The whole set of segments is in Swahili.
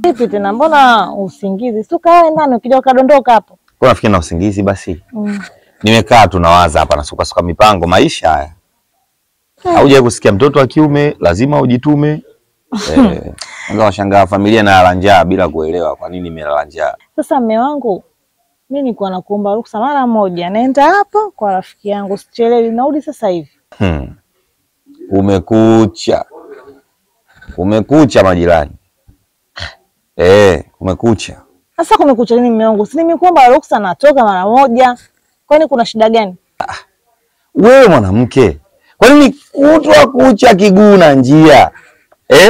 Vipi tena, mbona usingizi? Si ukae ndani, ukija ukadondoka hapo. Kwa nafikiri na usingizi basi. Mm. Nimekaa tu nawaza hapa nasuka suka mipango maisha haya. Haujawahi kusikia mtoto wa kiume lazima ujitume. Eh, unaweza washangaa familia inalala njaa bila kuelewa kwa nini imelala njaa. Sasa mme wangu, mi nilikuwa nakuomba ruksa mara moja, naenda hapo kwa rafiki yangu, sichelewi, narudi sasa hivi. Hmm. Kumekucha. Kumekucha majirani. Eh, kumekucha. Sasa kumekucha nini mme wangu? Si nimekuomba ruksa, natoka mara moja. Kwani kuna shida gani? Wewe mwanamke, kwa nini kutwa kucha kiguu na njia eh?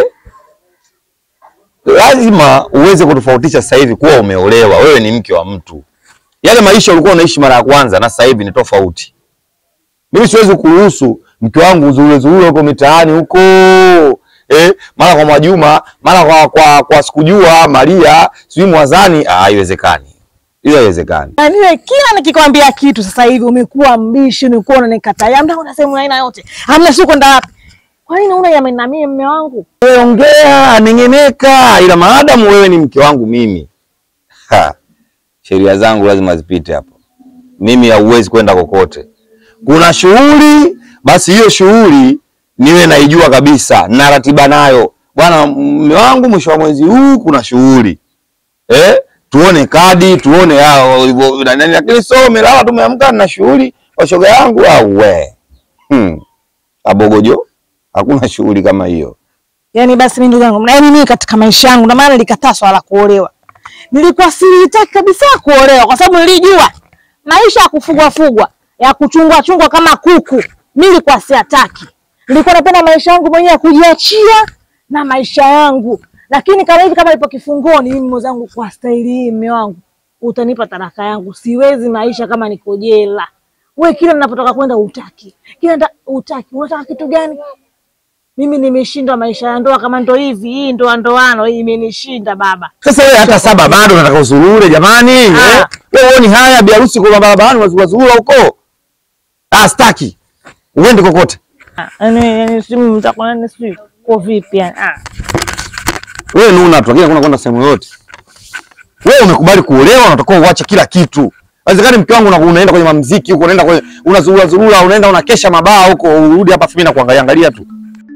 Lazima uweze kutofautisha sasa hivi kuwa umeolewa, wewe ni mke wa mtu. Yale maisha ulikuwa unaishi mara ya kwanza na sasa hivi ni tofauti. Mimi siwezi kuruhusu mke wangu uzurure zurure huko mitaani huko eh, mara kwa Mwajuma, mara kwa kwa, kwa sikujua Maria, sijui Mwazani. Ah, haiwezekani, hiyo haiwezekani. Na niwe kila nikikwambia kitu sasa hivi umekuwa mbishi, umekuwa unanikataa. Hamna una sehemu aina yote. Hamna sio kwenda wapi? Kwa nini una yameni na mimi mme wangu? Wewe ongea, nengeneka, ila maadamu wewe ni mke wangu mimi, ha, sheria zangu lazima zipite hapo. Mimi hauwezi kwenda kokote. Kuna shughuli, basi hiyo shughuli niwe naijua kabisa na ratiba nayo. Bwana mume wangu, mwisho wa mwezi huu kuna shughuli eh, tuone kadi, tuone hao hivyo na nani, lakini sio umelala tumeamka na shughuli kwa shoga yangu au we hmm. Abogojo, hakuna shughuli kama hiyo. Yaani basi mimi ndugu yangu, yaani mimi katika maisha yangu na maana nilikataa swala la kuolewa. Nilikuwa sitaki kabisa kuolewa kwa sababu nilijua maisha ya kufugwa fugwa, ya kuchungwa chungwa kama kuku, mimi nilikuwa siataki. Nilikuwa napenda maisha yangu mwenyewe ya kujiachia na maisha yangu. Lakini kama hivi kama nipo kifungoni mimi mwenzangu kwa staili hii mume wangu, utanipa taraka yangu. Siwezi maisha kama niko jela. We kila ninapotoka kwenda utaki. Kila nda, utaki. Unataka kitu gani? Mimi nimeshindwa maisha ya ndoa kama ndo hivi, hii ndoa ndoano hii imenishinda baba. Sasa wewe hata saba bado unataka usurure jamani? Ah. Eh? Wewe huoni haya biharusi kwa barabarani wazurura huko? Ah, staki. Uende kokote. Ah, Yaani yaani simu mtakuwa nani sijui kwa vipi yani. Ah. Wewe nuna tu, lakini hakuna kwenda sehemu yoyote. Wewe umekubali kuolewa, unatakiwa uache kila kitu. Haiwezekani mke wangu unaku- unaenda kwenye mamziki huko, unaenda kwenye unazurura zurura, unaenda unakesha mabaa huko, urudi hapa mimi na kuangalia angalia tu.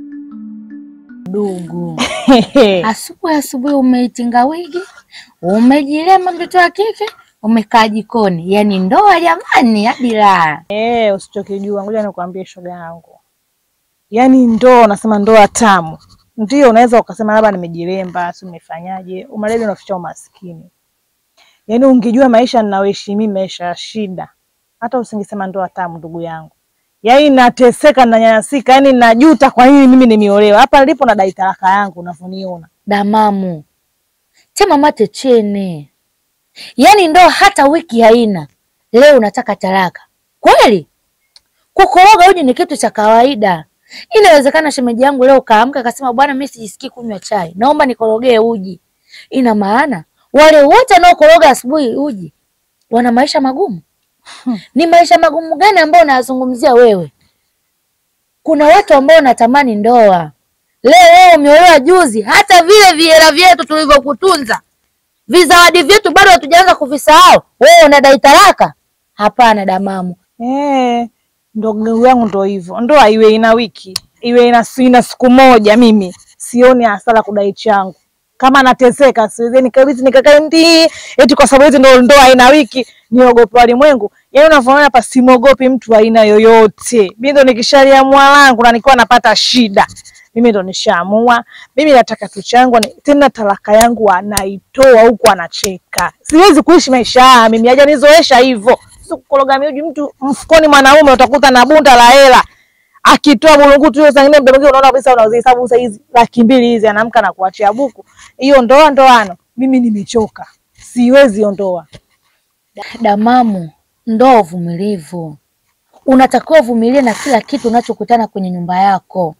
Dugu, asubuhi asubuhi umeitinga wigi, umejilema mtoto wa kike, umekaa jikoni. Yaani ndoa jamani, hadi raha. Eh, usichokijua ngoja nikwambie shoga yangu. Yaani ndoa unasema ndoa tamu. Ndio unaweza ukasema labda nimejilemba, si umefanyaje? Umalezi unaficha umaskini. Yaani ungejua maisha ninayoishi mimi maisha ya shida. Hata usingesema ndoa tamu ndugu yangu. Yaani nateseka na nyanyasika, yaani najuta kwa nini mimi nimeolewa. Hapa nilipo na dai talaka yangu unavyoniona. Damamu tema mate chene, yaani ndoa hata wiki haina, leo unataka talaka kweli? Kukoroga uji ni kitu cha kawaida. Inawezekana shemeji yangu leo kaamka akasema, bwana, mimi sijisikii kunywa chai, naomba nikorogee uji. Ina maana wale wote wanaokoroga asubuhi uji wana maisha magumu. Ni maisha magumu gani ambayo unayazungumzia wewe? Kuna watu ambao wanatamani ndoa Leo wewe umeolewa juzi, hata vile vihela vyetu tulivyokutunza, vizawadi vyetu bado hatujaanza kuvisahau. Wewe unadai talaka? Hapana damamu, Eh, ndugu yangu ndo hivyo. Ndoa iwe ina wiki, iwe ina, ina siku moja, mimi sioni hasara kudai changu. Kama nateseka siwezi nikabiti nikakae ndi eti kwa sababu hizi ndo ndoa ina wiki niogope walimwengu. Yaani unavyoona hapa simwogopi mtu wa aina yoyote. Mimi ndo nikishaliamua langu na nikiwa napata shida. Mimi ndo nishaamua. Mimi nataka tu changu ni- tena talaka yangu anaitoa huku anacheka. Siwezi kuishi maisha haya mimi hajanizoesha hivyo. Sio kukoroga mioji mtu mfukoni mwanaume utakuta na bunda la hela. Akitoa bulungutu hiyo zingine mdogo mdogo unaona kabisa unazihesabu sasa hizi laki mbili hizi anaamka na kuachia buku. Hiyo ndoa ndoano. Mimi nimechoka. Siwezi hiyo ndoa. damamu, ndoa uvumilivu. Unatakiwa uvumilie na kila kitu unachokutana kwenye nyumba yako.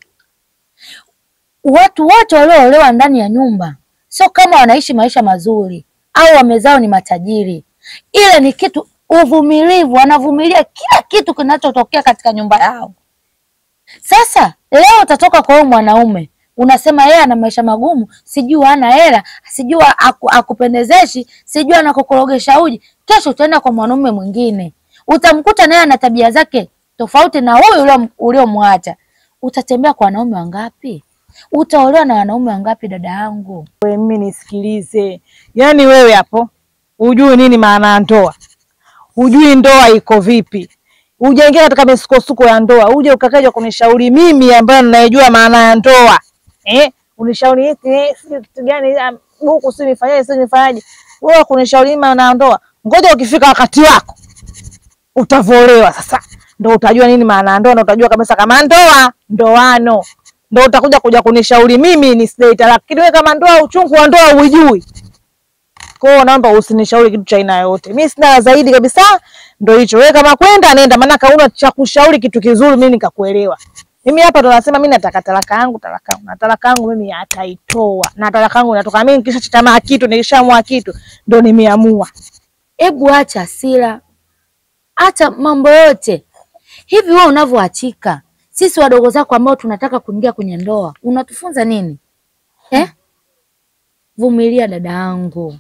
Watu wote walioolewa ndani ya nyumba sio kama wanaishi maisha mazuri au wamezao ni matajiri, ile ni kitu uvumilivu, wanavumilia kila kitu kinachotokea katika nyumba yao. Sasa leo utatoka kwa huyu mwanaume, unasema yeye ana maisha magumu, sijui hana hela, sijui aku, akupendezeshi, sijui anakukorogesha uji. Kesho utaenda kwa mwanaume mwingine, utamkuta naye ana tabia zake tofauti na huyu ulio- uliomwacha. Utatembea kwa wanaume wangapi? Utaolewa na wanaume wangapi, dada yangu? We, mimi nisikilize, yaani wewe hapo hujui nini maana ya ndoa, hujui ndoa iko vipi, hujaingia katika misukosuko ya ndoa, uje ukakaja kunishauri mimi ambayo ninayejua maana ya ndoa eh? Unishauri eti eh, sijui kitu gani ah, huku si nifanyaje, si nifanyaje, wewe kunishauri mimi maana ya ndoa. Ngoja ukifika wakati wako utavolewa sasa, ndo utajua nini maana ya ndoa, ndo utajua kabisa kama ndoa ndoano, ndo utakuja kuja kunishauri mimi nisidai talaka. Lakini wewe kama ndoa, uchungu wa ndoa uijui. Kwa hiyo naomba usinishauri kitu cha aina yoyote, mimi sina la zaidi kabisa. Ndo hicho, wewe kama kwenda nenda, maana kauna cha kushauri kitu kizuri, mimi nikakuelewa. Mimi hapa ndo nasema mimi nataka talaka yangu, talaka yangu na talaka yangu mimi ataitoa, na talaka yangu inatoka mimi. Nikisha chitamaa kitu, nikishaamua kitu, ndo nimeamua. Hebu acha hasira, acha mambo yote hivi. Wewe unavyoachika, sisi wadogo zako ambao tunataka kuingia kwenye ndoa, unatufunza nini eh? Vumilia dada yangu.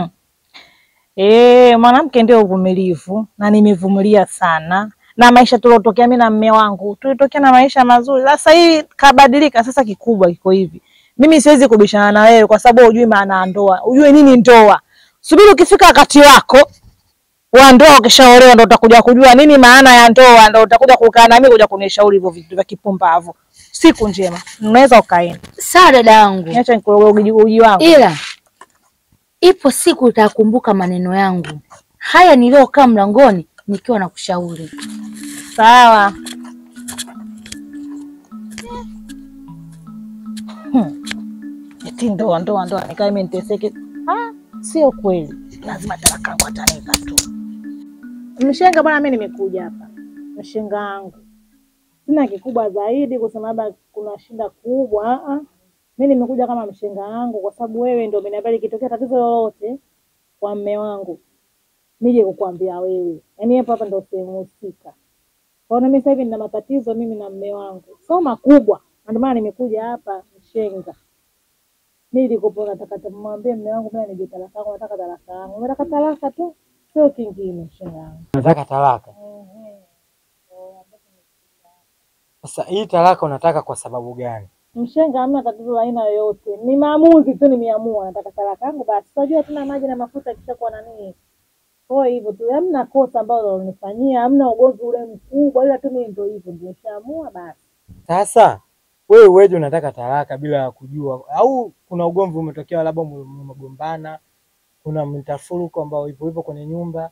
Eh, mwanamke ndio uvumilivu na nimevumilia sana. Na maisha tuliotokea mimi na mme wangu, tulitokea na maisha mazuri. Sasa hii kabadilika, sasa kikubwa kiko hivi. Mimi siwezi kubishana na wewe kwa sababu hujui maana ya ndoa. Hujui nini ndoa. Subiri ukifika wakati wako wa ndoa ukishaolewa ndo utakuja kujua nini maana ya ndoa, ndo utakuja kukaa na mimi kuja kunishauri hivyo vitu vya kipumbavu. Siku njema. Unaweza ukaenda. Sawa dada yangu, Niacha nikuroge uji, uji wangu. ila ipo siku utakumbuka maneno yangu haya niliyokaa mlangoni nikiwa na kushauri. Sawa. Hmm. Eti ndoa ndoa ndoa nikae mimi niteseke. Ah, sio kweli. Lazima talaka yangu atanipa tu. Mshenga bwana, mimi nimekuja hapa. Mshenga wangu. Sina kikubwa zaidi kusema labda kuna shida kubwa. Ah ah. Mimi nimekuja kama mshenga wangu kwa sababu wewe ndio umeniambia ikitokea tatizo lolote kwa mme wangu nije kukuambia wewe. Yaani hapa hapa ndio sehemu husika. Kwa hiyo mimi sasa hivi nina matatizo mimi na mme wangu, sio makubwa, na ndio maana nimekuja hapa Mshenga. Mimi nilikopo nataka tumwambie mme wangu mimi nije talaka yangu, nataka talaka yangu, nataka talaka tu, sio kingine. Mshenga wangu Unataka talaka? Sasa hii talaka unataka kwa sababu gani? Mshenga, hamna tatizo la aina yoyote, ni maamuzi tu, nimeamua nataka talaka yangu basi. Unajua tuna maji na mafuta kishakuwa nani, kwa hiyo hivyo tu, hamna kosa ambalo unanifanyia, hamna ugomvi ule mkubwa, ila tu mimi ndio hivyo, ndio nishaamua basi. Sasa wewe uweje unataka talaka bila ya kujua, au kuna ugomvi umetokea, labda mmegombana, kuna mtafuruko ambao ipo hivyo kwenye nyumba?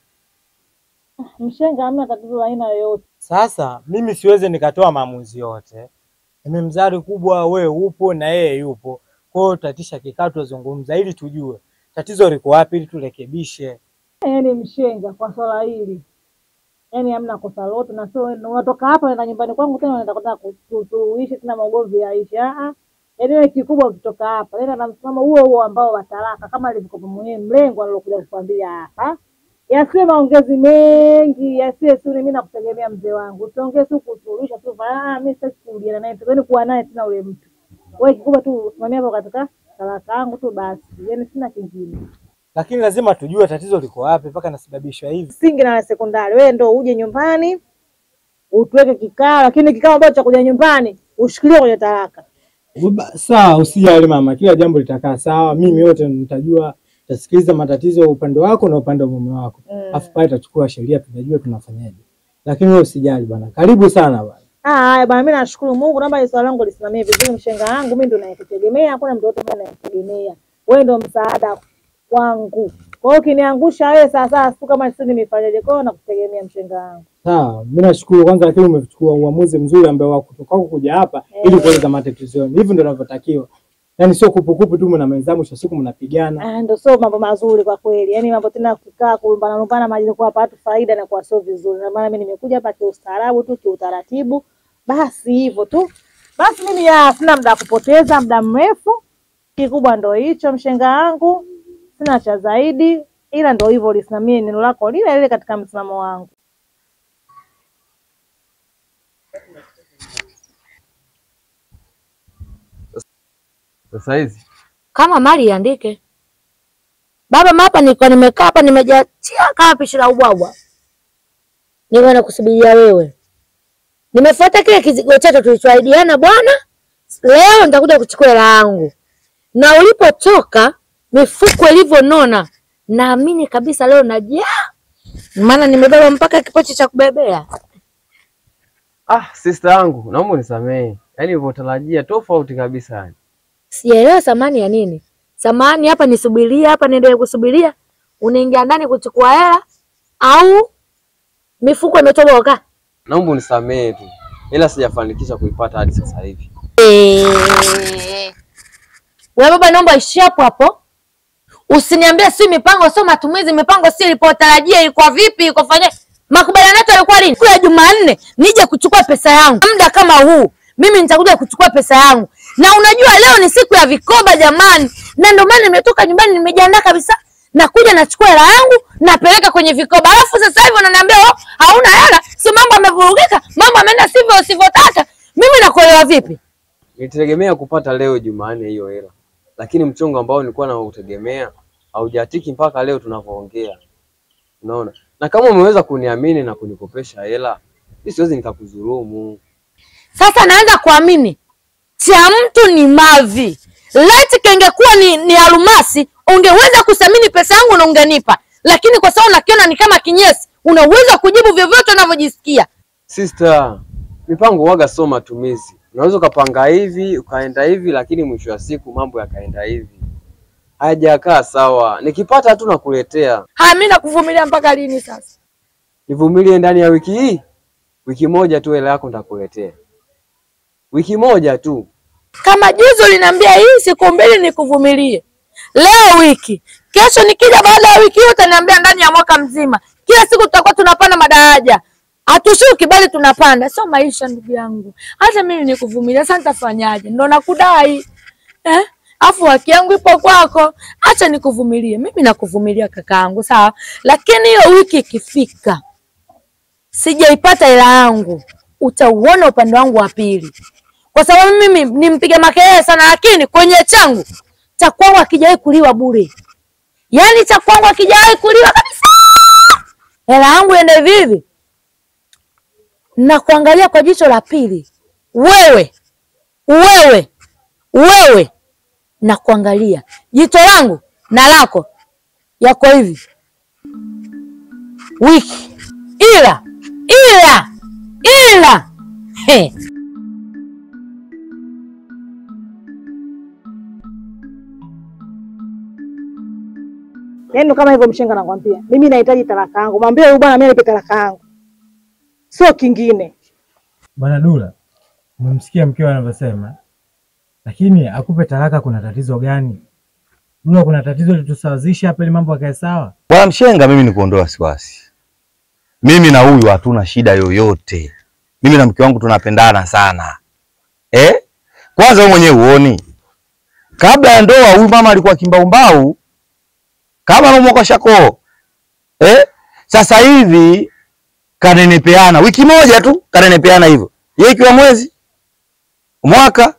Mshenga, hamna tatizo la aina yoyote. Sasa mimi siwezi nikatoa maamuzi yote, mimi mzari kubwa, wewe upo na yeye yupo, kwa hiyo tatisha kikao, tuzungumza ili tujue tatizo liko wapi, ili turekebishe. Yaani mshenga kwa swala hili, yaani hamna kosa lolote, na sio wewe unatoka hapa unaenda nyumbani kwangu tena unaenda kutaka kutuishi tena maugomvi yaishe. Ah ah, yaani wewe kikubwa ukitoka hapa nenda na msimamo huo huo ambao wa talaka, kama alivyokuwa mwenyewe mlengo alilokuja kukwambia hapa, yasiwe maongezi mengi, yasiwe suri. Mimi nakutegemea mzee wangu, usiongee tu kusuluhisha tu, ah, mimi sitaki kurudiana naye, tukaeni kuwa naye tena ule mtu. Wewe kikubwa tu usimamia hapo katika talaka yangu tu basi, yaani sina kingine. Lakini lazima tujue tatizo liko wapi mpaka nasababishwa hivi. msingi na sekondari, wewe ndo uje nyumbani utuweke kikao, lakini kikao ambacho cha kuja nyumbani ushikilie kwenye talaka. Baba, Sawa, usijali mama, kila jambo litakaa sawa. Mimi yote nitajua, tasikiliza matatizo ya upande wako na upande wa mume wako, Mm. afu pale tutachukua sheria, tunajua tunafanyaje. Lakini wewe usijali bwana, karibu sana bwana. Ah, haya bwana, mimi nashukuru Mungu, naomba swala langu lisimamie vizuri. Mshenga wangu mimi ndo nayekutegemea, hakuna mtu yote ambaye nayetegemea. Wewe ndo msaada wangu. Kwa hiyo ukiniangusha wewe sasa, siku kama sisi nimefanyaje? Kwa hiyo nakutegemea mshenga wangu. Sawa, mimi nashukuru kwanza, lakini umechukua uamuzi mzuri ambao wa kutoka huku kuja hapa ili kueleza matatizo yenu. Hivi ndio inavyotakiwa, yaani sio kupukupu tu, mna mwenzangu, mwisho wa siku mnapigana. Ah, ndo sio mambo mazuri kwa kweli. Yaani mambo tena kukaa kulumbana lumbana maji kwa hapa watu faida na kwa sio vizuri. Na maana mimi nimekuja hapa kiustaarabu tu, kiutaratibu. Basi hivyo tu. Basi mimi ya sina muda wa kupoteza muda mrefu. Kikubwa ndo hicho mshenga wangu. Sina cha zaidi ila ndo hivyo lisimamie neno lako lile lile katika msimamo wangu. Sasa hizi Kama mali iandike. Baba mapa niko nimekaa hapa nimejatia kama pishi la ubwabwa. Niko nakusubiria wewe. Nimefuata kile kizigo chetu tulichoahidiana bwana. Leo nitakuja kuchukua hela yangu. Na ulipotoka mifuko ilivyonona, naamini kabisa leo najaa. Maana nimebeba mpaka kipochi cha kubebea. ah, sister yangu, naomba unisamehe. Yaani ulivyotarajia tofauti kabisa yani. Sijaelewa thamani ya nini. Thamani hapa nisubiria hapa niendelee kusubiria. Unaingia ndani kuchukua hela au mifuko imetoboka? Naomba unisamehe tu. Ila sijafanikisha kuipata hadi sasa hivi. Eh. Wewe baba, naomba ishi hapo hapo. Usiniambie si mipango sio matumizi, mipango si ilipotarajia ilikuwa vipi, iko fanya. Makubaliano yetu yalikuwa lini? Siku ya Jumanne nije kuchukua pesa yangu. Muda kama huu mimi nitakuja kuchukua pesa yangu. Na unajua leo ni siku ya vikoba jamani. Na ndio maana nimetoka nyumbani nimejiandaa kabisa. Nakuja nachukua hela yangu napeleka kwenye vikoba. Alafu sasa hivi unaniambia oh, hauna hela, si mambo yamevurugika, mambo yameenda sivyo usivyotaka. Mimi nakuelewa vipi? Nilitegemea kupata leo Jumanne hiyo hela, lakini mchongo ambao nilikuwa nautegemea haujatiki mpaka leo tunavyoongea. Unaona, na kama umeweza kuniamini na kunikopesha hela, mimi siwezi nikakudhulumu. Sasa naanza kuamini cha mtu ni mavi. Leti kengekuwa ni, ni almasi, ungeweza kusamini pesa yangu na ungenipa, lakini kwa sababu unakiona ni kama kinyesi, una uwezo wa kujibu vyovyote unavyojisikia. Sister, mipango waga sio matumizi. Unaweza ukapanga hivi ukaenda hivi, lakini mwisho wa siku mambo yakaenda hivi, hayajakaa sawa. Nikipata tu nakuletea. Haya, mimi nakuvumilia mpaka lini sasa? Nivumilie ndani ya wiki hii, wiki moja tu hela yako nitakuletea, wiki moja tu. Kama juzi uliniambia hii siku mbili nikuvumilie, leo wiki, kesho nikija baada ya wiki hiyo utaniambia ndani ya mwaka mzima. Kila siku tutakuwa tunapanda madaraja, hatushuki bali tunapanda. Sio maisha ndugu yangu, hata mimi nikuvumilia. Sasa nitafanyaje? Ndo nakudai eh? Afu haki yangu ipo kwako, acha nikuvumilie. Mimi nakuvumilia kakaangu, sawa, lakini hiyo wiki ikifika sijaipata hela yangu, utauona upande wangu wa pili kwa sababu mimi ni mpiga makelele sana, lakini kwenye changu cha kwangu hakijawahi kuliwa bure, yaani cha kwangu hakijawahi kuliwa kabisa. Hela yangu ende vivi na kuangalia kwa jicho la pili, wewe wewe wewe, na kuangalia jicho langu na lako yako hivi wiki, ila ila ila he. Yaani ndo kama hivyo mshenga nakwambia. Mimi nahitaji talaka yangu. Mwambie huyu bwana mimi nipe talaka yangu. Sio kingine. Bwana Dula, umemsikia mkeo anavyosema, lakini akupe talaka, kuna tatizo gani? Dula, kuna tatizo litusawazisha hapa ili mambo yakae sawa. Bwana Mshenga, mimi ni kuondoa wasiwasi. Mimi na huyu hatuna shida yoyote. Mimi na mke wangu tunapendana sana eh? Kwanza wewe mwenyewe uoni, kabla ya ndoa huyu mama alikuwa kimbaumbau kama anaumwa shakoo eh? Sasa hivi kanenepeana, wiki moja tu kanenepeana hivyo, yeye ikiwa mwezi mwaka,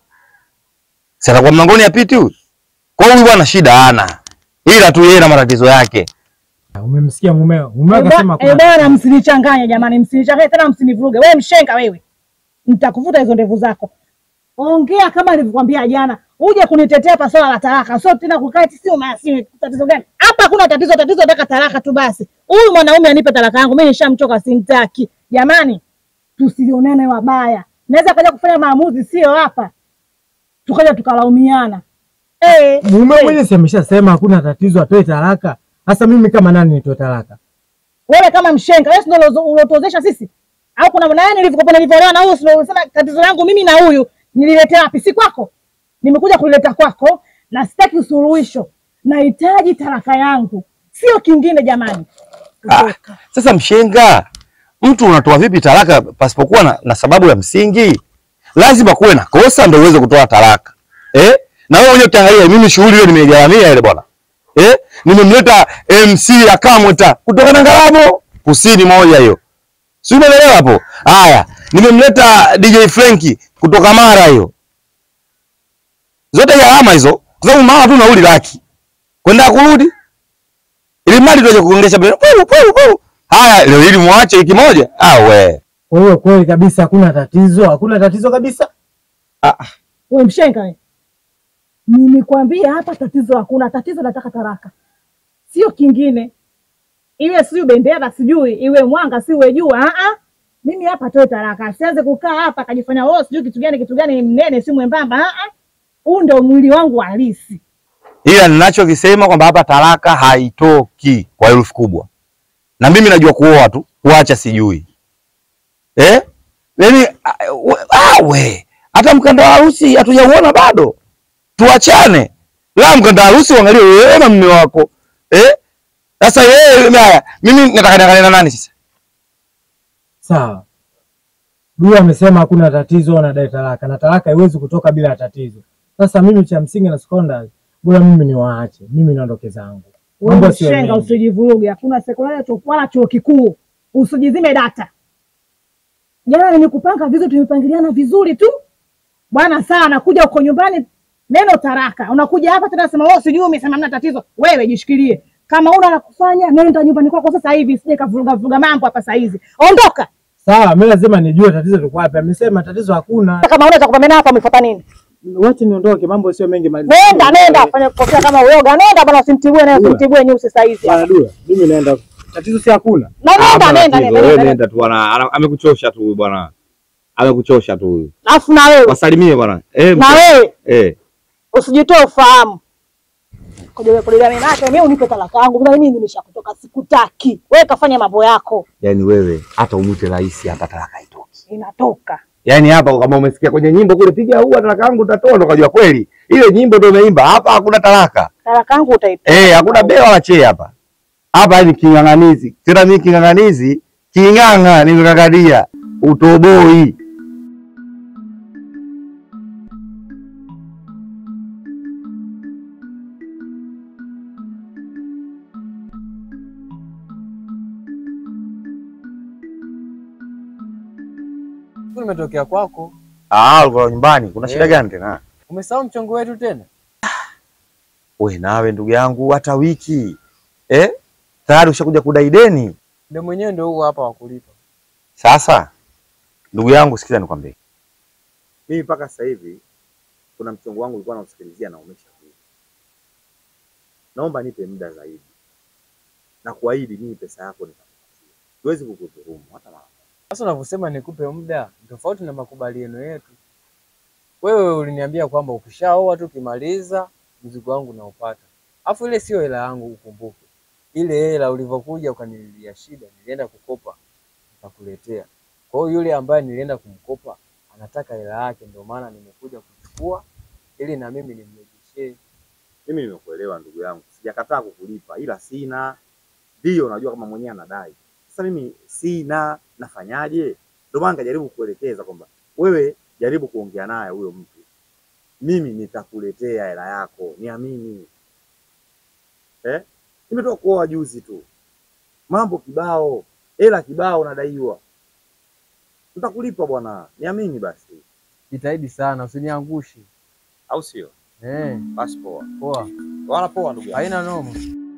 sasa atakuwa mlangoni apiti huyu. Kwa hiyo huyu bwana shida hana, ila tu yeye na matatizo yake. Umemsikia mumeo? Mumeo Eh, akasema bwa- eh, bwana msinichanganye jamani, msinichanganye tena msinivuruge. Wewe mshenga wewe. Nitakuvuta hizo ndevu zako. Ongea kama nilivyokuambia jana. Uje kunitetea hapa swala la talaka. Sio tena kukaa eti sio maasi tatizo gani? Hapa hakuna tatizo, tatizo nataka talaka tu basi. Huyu mwanaume anipe talaka yangu. Mimi nishamchoka simtaki. Jamani, tusionane wabaya. Naweza kaja kufanya maamuzi sio hapa. Tukaja tukalaumiana. Eh, mumeo eh. mwenyewe si ameshasema hakuna tatizo, atoe talaka. Sasa mimi kama nani nitoe talaka? Wewe kama mshenga, wewe ndio ulozo- ulotuozesha sisi? Au kuna nani nilivyokuwa nilivyoelewa na huyu sio unasema tatizo langu mimi na huyu nililetea wapi? Si kwako. Nimekuja kuleta kwako na sitaki usuluhisho. Nahitaji talaka yangu. Sio kingine jamani. Ah, sasa Mshenga, mtu unatoa vipi talaka pasipokuwa na, na sababu ya msingi? Lazima kuwe na kosa ndio uweze kutoa talaka eh? Na wewe mwenyewe ukiangalia, mimi shughuli hiyo nimeigaramia ile bwana eh? Nimemleta MC Akamweta kutoka Nangalabo kusini moja hiyo, si umeelewa hapo? Haya, nimemleta DJ Frenki kutoka Mara hiyo zote gharama hizo, kwa sababu mama tu nauli laki kwenda kurudi, ili mali tuje kuongesha bila puu puu puu. Haya, leo hili muache wiki moja? Ah, we Kwa hiyo kweli kabisa hakuna tatizo, hakuna tatizo kabisa. We mshenga we. Nilikwambia hapa tatizo hakuna, tatizo nataka taraka, sio kingine. Iwe sijui bendera sijui iwe mwanga siwe jua. Ah ah. Mimi hapa toe taraka. Asianze kukaa hapa akajifanya oh sijui kitu gani kitu gani mnene si mwembamba. Ah ah. Huu ndio mwili wangu halisi. ila ninachokisema kwamba hapa talaka haitoki kwa herufi kubwa, na mimi najua kuoa tu, kuacha sijui eh? Yani ah, we hata mkanda wa harusi hatujauona bado, tuachane. La, mkanda wa harusi uangalie wewe na mume wako eh? Sasa yeye haya, mimi nataka niangalie na nani sasa? Sawa. Dua amesema hakuna tatizo, anadai talaka na talaka haiwezi kutoka bila tatizo. Sasa mimi cha msingi na sekondari, bora mimi niwaache, mimi niondoke zangu. Wewe Mambo sio mshenga, mengi. usijivuruge. Hakuna sekondari tu wala chuo kikuu, usijizime data. Jana nimekupanga vizuri, tumepangiliana vizuri tu bwana. Saa nakuja uko nyumbani, neno taraka, unakuja hapa tena sema wewe sijui, umesema mna tatizo. Wewe jishikilie, kama una la kufanya nenda nyumbani kwako sasa hivi, sije kavuruga vuruga mambo hapa saa hizi. Ondoka Sawa, mimi lazima nijue tatizo liko wapi. Amesema tatizo hakuna. kama una cha kupambana hapa, umefuata nini? Wacha niondoke, mambo sio mengi. mali- Nenda nenda, fanya kofia kama uyoga, nenda bwana, usimtibue naye, usimtibue nyusi saa hizi. Bwana Dua, mimi naenda. Tatizo si hakuna. Na nenda nenda nenda, nenda. nenda tu bwana, ana- amekuchosha tu huyu bwana, amekuchosha tu huyu. Alafu na wewe Wasalimie bwana eh, na wewe eh. usijitoe ufahamu. Kuja kulia mimi nake mimi unipe talaka yangu. Mbona mimi nimeshakutoka sikutaki. Wewe kafanya mambo yako. Yani wewe hata umwite rais hapa talaka haitoki. Inatoka. Yaani hapa kama umesikia kwenye nyimbo kule, piga huwa talaka yangu utatoa, ndo kajua kweli ile nyimbo ndio umeimba. Hapa hakuna talaka Talaka yangu utaitoa. eh, hakuna bea wala chee hapa. Hapa ni king'ang'anizi tena, mimi king'ang'anizi king'ang'a, nimekakadia utoboi. Nimetokea kwako, Ah, ulikuwa nyumbani, kuna Eh. shida gani tena? umesahau mchongo wetu tena? We nawe ndugu yangu, hata wiki eh, tayari ushakuja kudai deni. Ndio mwenyewe ndio huo hapa wa kulipa. Sasa ndugu yangu, sikiza nikwambie, mimi mpaka sasa hivi kuna mchongo wangu ulikuwa nausikilizia na umeshakuja. Naomba nipe muda zaidi na kuahidi mimi pesa yako nitakupatia, siwezi kukudhulumu hata mara moja. Sasa unavyosema nikupe muda ni tofauti na makubaliano yetu. Wewe uliniambia kwamba ukishaoa tu ukimaliza mzigo wangu naupata, alafu ile sio hela yangu, ukumbuke ile hela ulivyokuja ukanililia shida, nilienda kukopa nikakuletea. Kwa hiyo yule ambaye nilienda kumkopa anataka hela yake, ndio maana nimekuja kuchukua ili na mimi nimrejeshee. Mimi nimekuelewa ndugu yangu, sijakataa kukulipa, ila sina. Ndio unajua kama mwenyewe anadai. Sasa mimi sina, nafanyaje? Ndio maana nikajaribu kukuelekeza kwamba wewe jaribu kuongea naye huyo mtu, mimi nitakuletea hela yako, niamini. Eh, nimetoka kuoa juzi tu, mambo kibao, hela kibao nadaiwa, nitakulipa bwana, niamini basi, Jitahidi sana usiniangushi. au sio? Eh, Basi poa, poa, wana poa ndugu yangu. haina noma.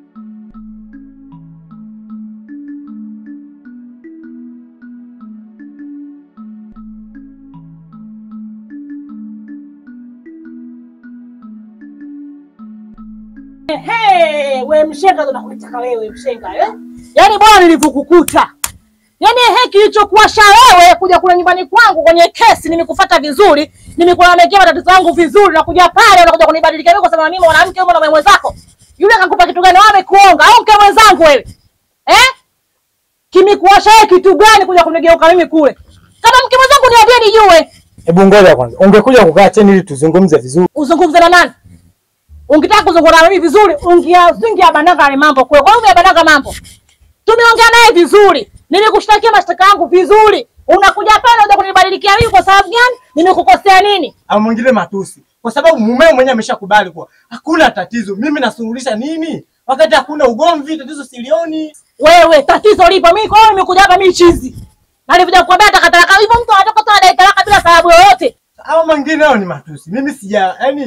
Hey, we mshenga ndo nakutaka wewe mshenga eh? Yaani bwana nilivyokukuta. Yaani he kilichokuwasha wewe kuja kule nyumbani kwangu kwenye kesi nimekufuata vizuri, nimekulalamikia matatizo yangu vizuri na kuja pale unakuja kunibadilika mimi kwa sababu mimi mwanamke wewe mwanaume mwenzako. Yule akakupa kitu gani? Wewe amekuonga au mke mwenzangu wewe? Eh? Kimekuwasha wewe kitu gani kuja kunigeuka mimi kule? Kama mke mwenzangu niambie nijue. Hebu ngoja kwanza. Ungekuja kukaa chini ili tuzungumze vizuri. Uzungumze na nani? Ungetaka kuzungumza na mimi vizuri, ungia zingia bananga yale mambo kwe. Kwa nini umebananga mambo? Tumeongea naye vizuri. Nimekushtakia mashtaka yangu vizuri. Unakuja pale unaanza kunibadilikia mimi kwa sababu gani? Nimekukosea nini? Au mwingine matusi. Kwa sababu mumeo mwenyewe ameshakubali kuwa hakuna tatizo. Mimi nasuluhisha nini? Wakati hakuna ugomvi, tatizo silioni. Wewe tatizo lipo. Mimi kwa hiyo nimekuja hapa mimi chizi. Na nilikuja kukwambia takataka hivyo mtu anatoka tu anadai talaka bila sababu yoyote. Au mwingine hao ni matusi. Mimi sija, yani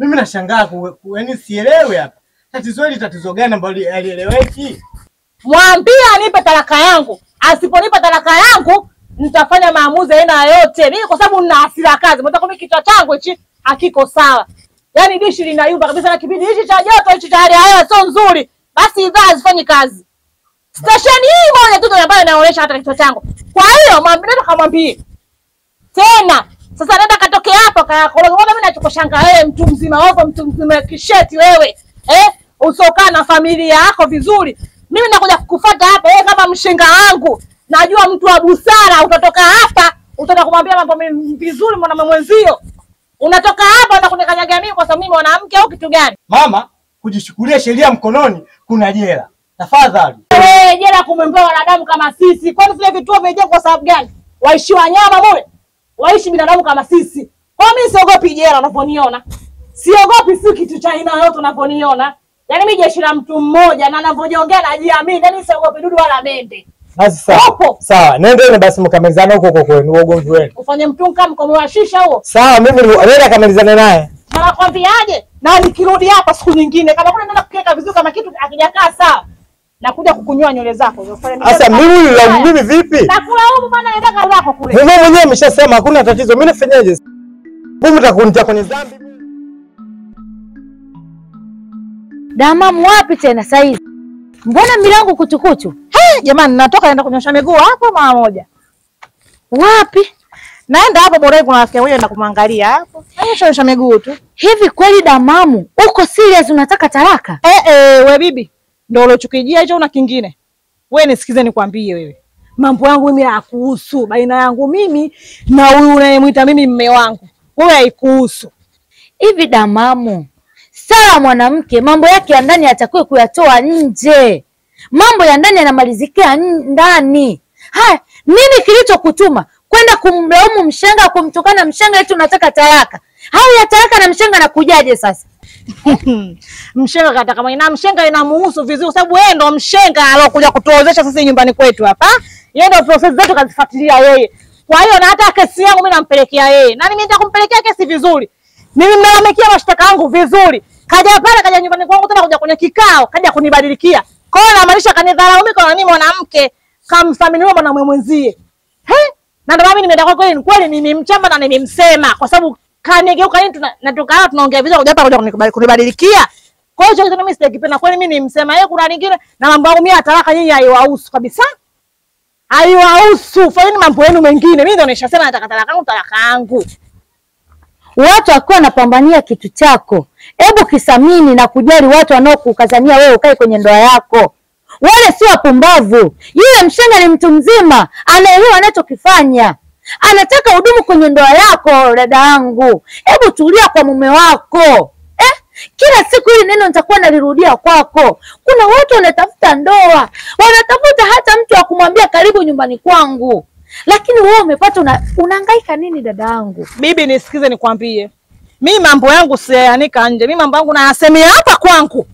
Mimi nashangaa ku- ku- yaani sielewi hapa. Tatizo hili tatizo gani ambalo halieleweki? Mwambie anipe talaka yangu. Asiponipa talaka yangu, nitafanya maamuzi aina yoyote. Mimi kwa sababu nina hasira kazi. Mtaka mimi kichwa changu hichi hakiko sawa. Yaani dishi linayumba kabisa na kipindi hichi cha joto hichi cha hali ya hewa sio nzuri. Basi idhaa hazifanyi kazi. Stesheni hii moja tu ndio ambayo inaonyesha hata kichwa changu. Kwa hiyo mwambie nenda kamwambie. Tena sasa nenda katoke hapo kayakoroga. Mbona mimi nachokoshanga wewe mtu mzima wako mtu mzima kisheti wewe. Eh? Usokaa na familia yako vizuri. Mimi nakuja kukufuata hapa wewe kama mshenga wangu. Najua mtu wa busara utatoka hapa utaenda kumwambia mambo mi- vizuri mwanamume mwenzio. Unatoka hapa na kunikanyaga mimi kwa sababu mimi mwanamke au kitu gani? Mama, kujishukulia sheria mkononi kuna jela. Tafadhali. Wewe jela kumwembea wanadamu kama sisi. Kwani vile vituo vimejengwa kwa sababu gani? Waishi wanyama mule? Waishi binadamu kama sisi. Kwa mimi siogopi jela unavyoniona. Siogopi si kitu cha aina yote unavyoniona. Yaani mimi jeshi la mtu mmoja na ninavyojongea najiamini. Yaani siogopi dudu wala mende. Basi sawa. Upo. Sawa, nendeni basi mkamalizane huko huko kwenu ugomvi wenu. Ufanye mtu kama mkomo wa shisha huo. Sawa, mimi ni- nenda kamalizane naye. Na nakwambiaje? Na nikirudi hapa siku nyingine kama kuna nenda kukiweka vizuri kama kitu akijakaa sawa. Nakuja kukunyoa nywele zako. Sasa mimi nilaumu mimi vipi? Nakulaumu bana nenda zako kule. Wewe mwenyewe umeshasema hakuna tatizo. Mimi nafanyaje? Mimi nitakunitia kwenye dhambi. Damamu wapi tena saizi? Mbona milango kuchukuchu? Hey, jamani natoka naenda kunyosha miguu hapo mara moja. Wapi? Naenda hapo bora kuna rafiki moja na kumwangalia hapo. Nyosha miguu tu. Hivi kweli Damamu, uko serious unataka talaka? Eh eh, we bibi. Ndio ulochukijia hicho una kingine. Wewe nisikize nikwambie wewe. Mambo yangu mimi hayakuhusu baina yangu mimi na huyu unayemwita mimi mme wangu. Wewe haikuhusu. Hivi Damamu, sawa mwanamke mambo yake ya ndani atakiwe kuyatoa nje. Mambo ya ndani yanamalizikia n- ndani. Haya, nini kilichokutuma kwenda kumlaumu mshenga, kumtukana mshenga eti unataka talaka? Hao ya talaka na mshenga nakujaje sasa? mshenga kata kama ina mshenga inamuhusu vizuri kwa sababu yeye ndo mshenga alokuja kutuozesha sisi nyumbani kwetu hapa. Yeye ndo process zetu kazifuatilia yeye. Kwa hiyo na hata kesi yangu mimi nampelekea yeye. Na mimi nitakumpelekea kesi vizuri. Mimi nimelalamikia mashtaka yangu vizuri. Kaja pale kaja nyumbani kwangu tena kuja kwenye kikao, kaja kunibadilikia. Kwa hiyo namaanisha kanidharau mimi kwa mimi mwanamke kamthaminiwa mwanamume mwenzie. He? Na ndio maana mimi nimeenda kwa kweli kweli nimemchamba na nimemsema kwa sababu kanigeuka nini tuna- natoka hapa tunaongea vizuri kuja hapa kuja kunikubali- kunibadilikia. Kwa hiyo hicho kitu mimi sitakipenda kweli mimi nimsema yeye kuna lingine na mambo yangu mimi ya talaka nyinyi haiwahusu kabisa. Haiwahusu. Fanyeni mambo yenu mengine. Mimi ndio nishasema nataka talaka yangu talaka yangu. Watu wakiwa wanapambania kitu chako, hebu kisamini na kujali watu wanaokukazania wewe ukae kwenye ndoa yako. Wale si wapumbavu. Yule mshenga ni mtu mzima, anaelewa anachokifanya, anataka udumu kwenye ndoa yako. Dada yangu, hebu tulia kwa mume wako eh? Kila siku hili neno nitakuwa nalirudia kwako. Kuna watu wanatafuta ndoa, wanatafuta hata mtu wa kumwambia karibu nyumbani kwangu, lakini wewe umepata una, unahangaika nini dada yangu? Bibi nisikize nikwambie. Mimi mambo yangu siyanika nje. Mimi mambo yangu nayasemea hapa kwangu.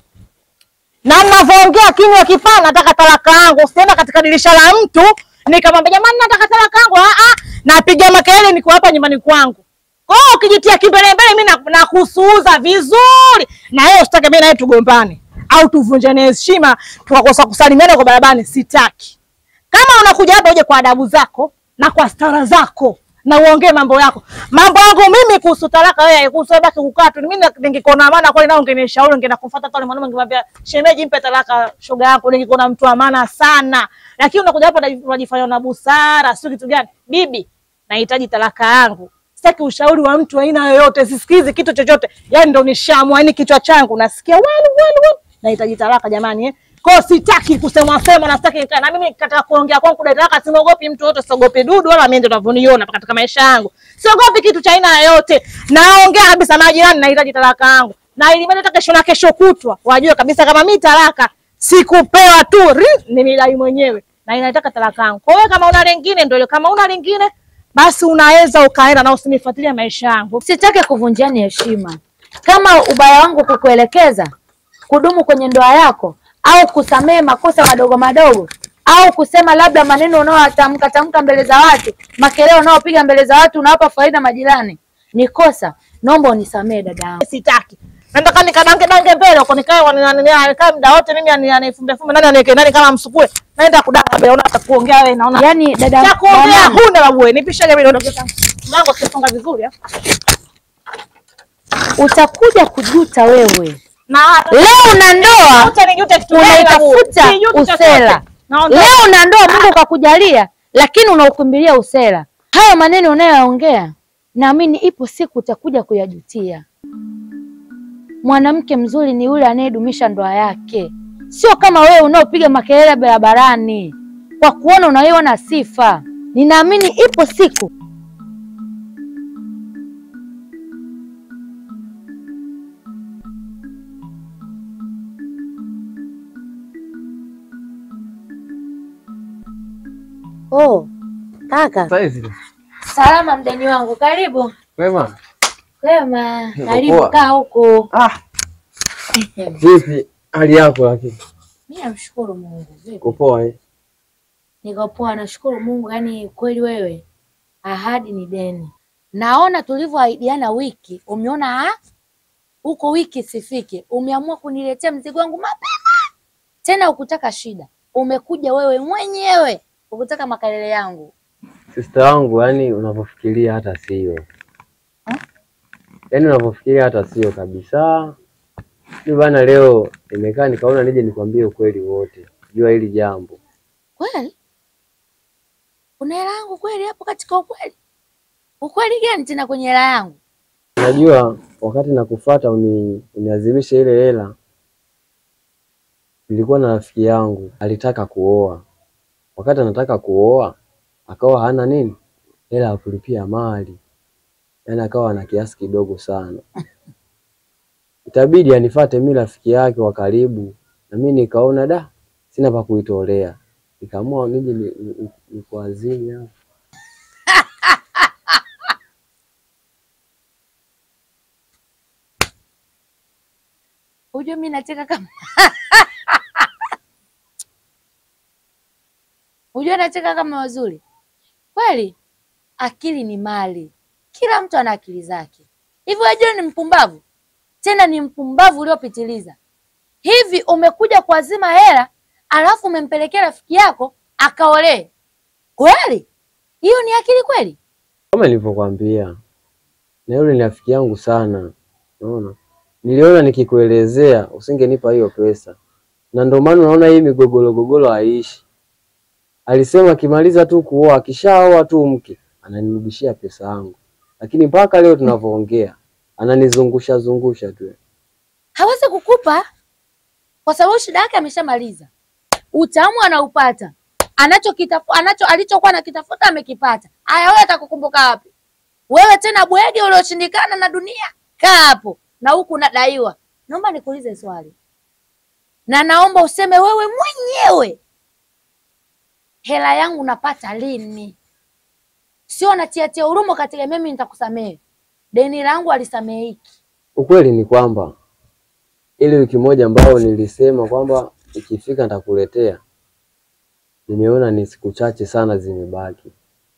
Na ninavyoongea kinywa kipana nataka talaka yangu. Usienda katika dirisha la mtu nikamwambia jamani nataka talaka yangu. Ah ah. Napiga makelele niko hapa nyumbani kwangu. Kwa hiyo ukijitia kimbele mbele mimi na- nakusuuza vizuri. Na wewe usitake mimi na wewe tugombane au tuvunjane heshima tukakosa kusalimiana kwa barabarani sitaki. Kama unakuja hapa uje kwa adabu zako na kwa stara zako na uongee mambo yako. Mambo yangu mimi kuhusu talaka wewe haikuhusu wewe baki kukaa tu. Mimi na- ningekuona maana kweli nao ungenishauri ungeenda kufuata pale mwanaume ningemwambia shemeji mpe talaka shoga yako ningekuona mtu wa maana sana. Lakini unakuja hapa unaji- unajifanya na busara, sio kitu gani? Bibi, nahitaji talaka yangu. Sitaki ushauri wa mtu aina yoyote, sisikizi kitu chochote. Yaani ndo nishamwa, yani kichwa changu nasikia wali wali wali. Nahitaji talaka jamani eh. Kwa hiyo sitaki kusemwa sema na sitaki nikae. Na mimi katika kuongea kwangu dai talaka simogopi mtu yote, siogopi dudu wala mimi ndio unavyoniona hapa katika maisha yangu. Siogopi kitu cha aina yoyote. Naongea kabisa majirani nahitaji talaka yangu. Na ili hata kesho na kesho kutwa wajue kabisa kama mimi talaka sikupewa tu, ri, nimedai mwenyewe na inataka talaka yangu. Kwa hiyo kama una lingine ndio, kama una lingine basi unaweza ukaenda na usinifuatilie maisha yangu. Sitaki kuvunjiani heshima. Kama ubaya wangu kukuelekeza kudumu kwenye ndoa yako au kusamehe makosa madogo madogo au kusema labda maneno unaotamka tamka mbele za watu, makelele unaopiga mbele za watu, unawapa faida majirani, ni kosa. naomba unisamehe dada yangu. Sitaki. Nataka nikadange dange mbele huko nikae wanikae muda wote mimi ani- anifumbe fumbe nani aniweke ndani kama msukule. Naenda kudanga mbele unaanza kuongea wewe naona. Yaani dada Cha kuongea dada- huna babu wewe. Nipishage mimi niondoke zangu. Mlango sifunga vizuri ah. utakuja kujuta wewe. Na Leo una ndoa Uta nijute kitu gani babu? unaitafuta Sijuti chochote. usela. Naondoka. Leo una ndoa Mungu kakujalia, lakini unaukimbilia usela. Hayo maneno unayoyaongea, naamini ipo siku utakuja kuyajutia. Mwanamke mzuri ni yule anayedumisha ndoa yake, sio kama wewe unaopiga makelele barabarani kwa kuona unaiona sifa. Ninaamini ipo siku Oh, kaka. Saizi Salama mdeni wangu, karibu. wema, Wema, Uko karibu poa? kaa huku. ah, vipi hali yako? Lakini Mimi namshukuru Mungu. Vipi? uko poa eh? Niko poa, nashukuru Mungu. Yaani kweli wewe, ahadi ni deni. Naona tulivyoahidiana wiki, umeona ah, huko wiki sifike, umeamua kuniletea mzigo wangu mapema, tena ukutaka shida, umekuja wewe mwenyewe ukutaka makelele yangu. Sister wangu, yani unavyofikiria hata sio, yani unavyofikiria hata sio kabisa. Mimi bana, leo nimekaa nikaona nije nikwambie ukweli wote jua hili jambo. Kweli kuna hela yangu kweli hapo katika ukweli? Ukweli gani tena kwenye hela yangu? Unajua, wakati nakufuata uni, uniazimishe ile hela, nilikuwa na rafiki yangu alitaka kuoa. Wakati anataka kuoa, akawa hana nini, hela ya kulipia mali, yaani akawa na kiasi kidogo sana. Itabidi anifate mimi rafiki yake wa karibu, na mimi nikaona da, sina pa kuitolea, nikaamua nije ni- ni- ni- nikuazime hapa. Unajua mimi nacheka kama Unajua nacheka kama wazuri. Kweli akili ni mali. Kila mtu ana akili zake. Hivi wajua ni mpumbavu? Tena ni mpumbavu uliopitiliza. Hivi umekuja kuazima hela alafu umempelekea rafiki yako akaolee. Kweli? Hiyo ni akili kweli? Kama nilivyokuambia, na yule ni rafiki yangu sana, unaona. Niliona nikikuelezea usingenipa hiyo pesa, na ndio maana unaona hii migogoro gogoro haiishi. Alisema akimaliza tu kuoa, akishaoa tu mke ananirudishia pesa yangu, lakini mpaka leo tunavyoongea ananizungusha zungusha tu. hawezi kukupa kwa sababu shida yake ameshamaliza. Utamu anaupata, anachokitafu anacho alichokuwa anakitafuta amekipata. Haya, wewe atakukumbuka wapi? Wewe tena bwege ulioshindikana na dunia, kaa hapo na huku unadaiwa. Naomba nikuulize swali, na naomba useme wewe mwenyewe, hela yangu napata lini? Sio natiatia huruma katika mimi nitakusamehe. Deni langu alisamehiki. Ukweli ni kwamba ile wiki moja ambayo nilisema kwamba ikifika nitakuletea, nimeona ni siku chache sana zimebaki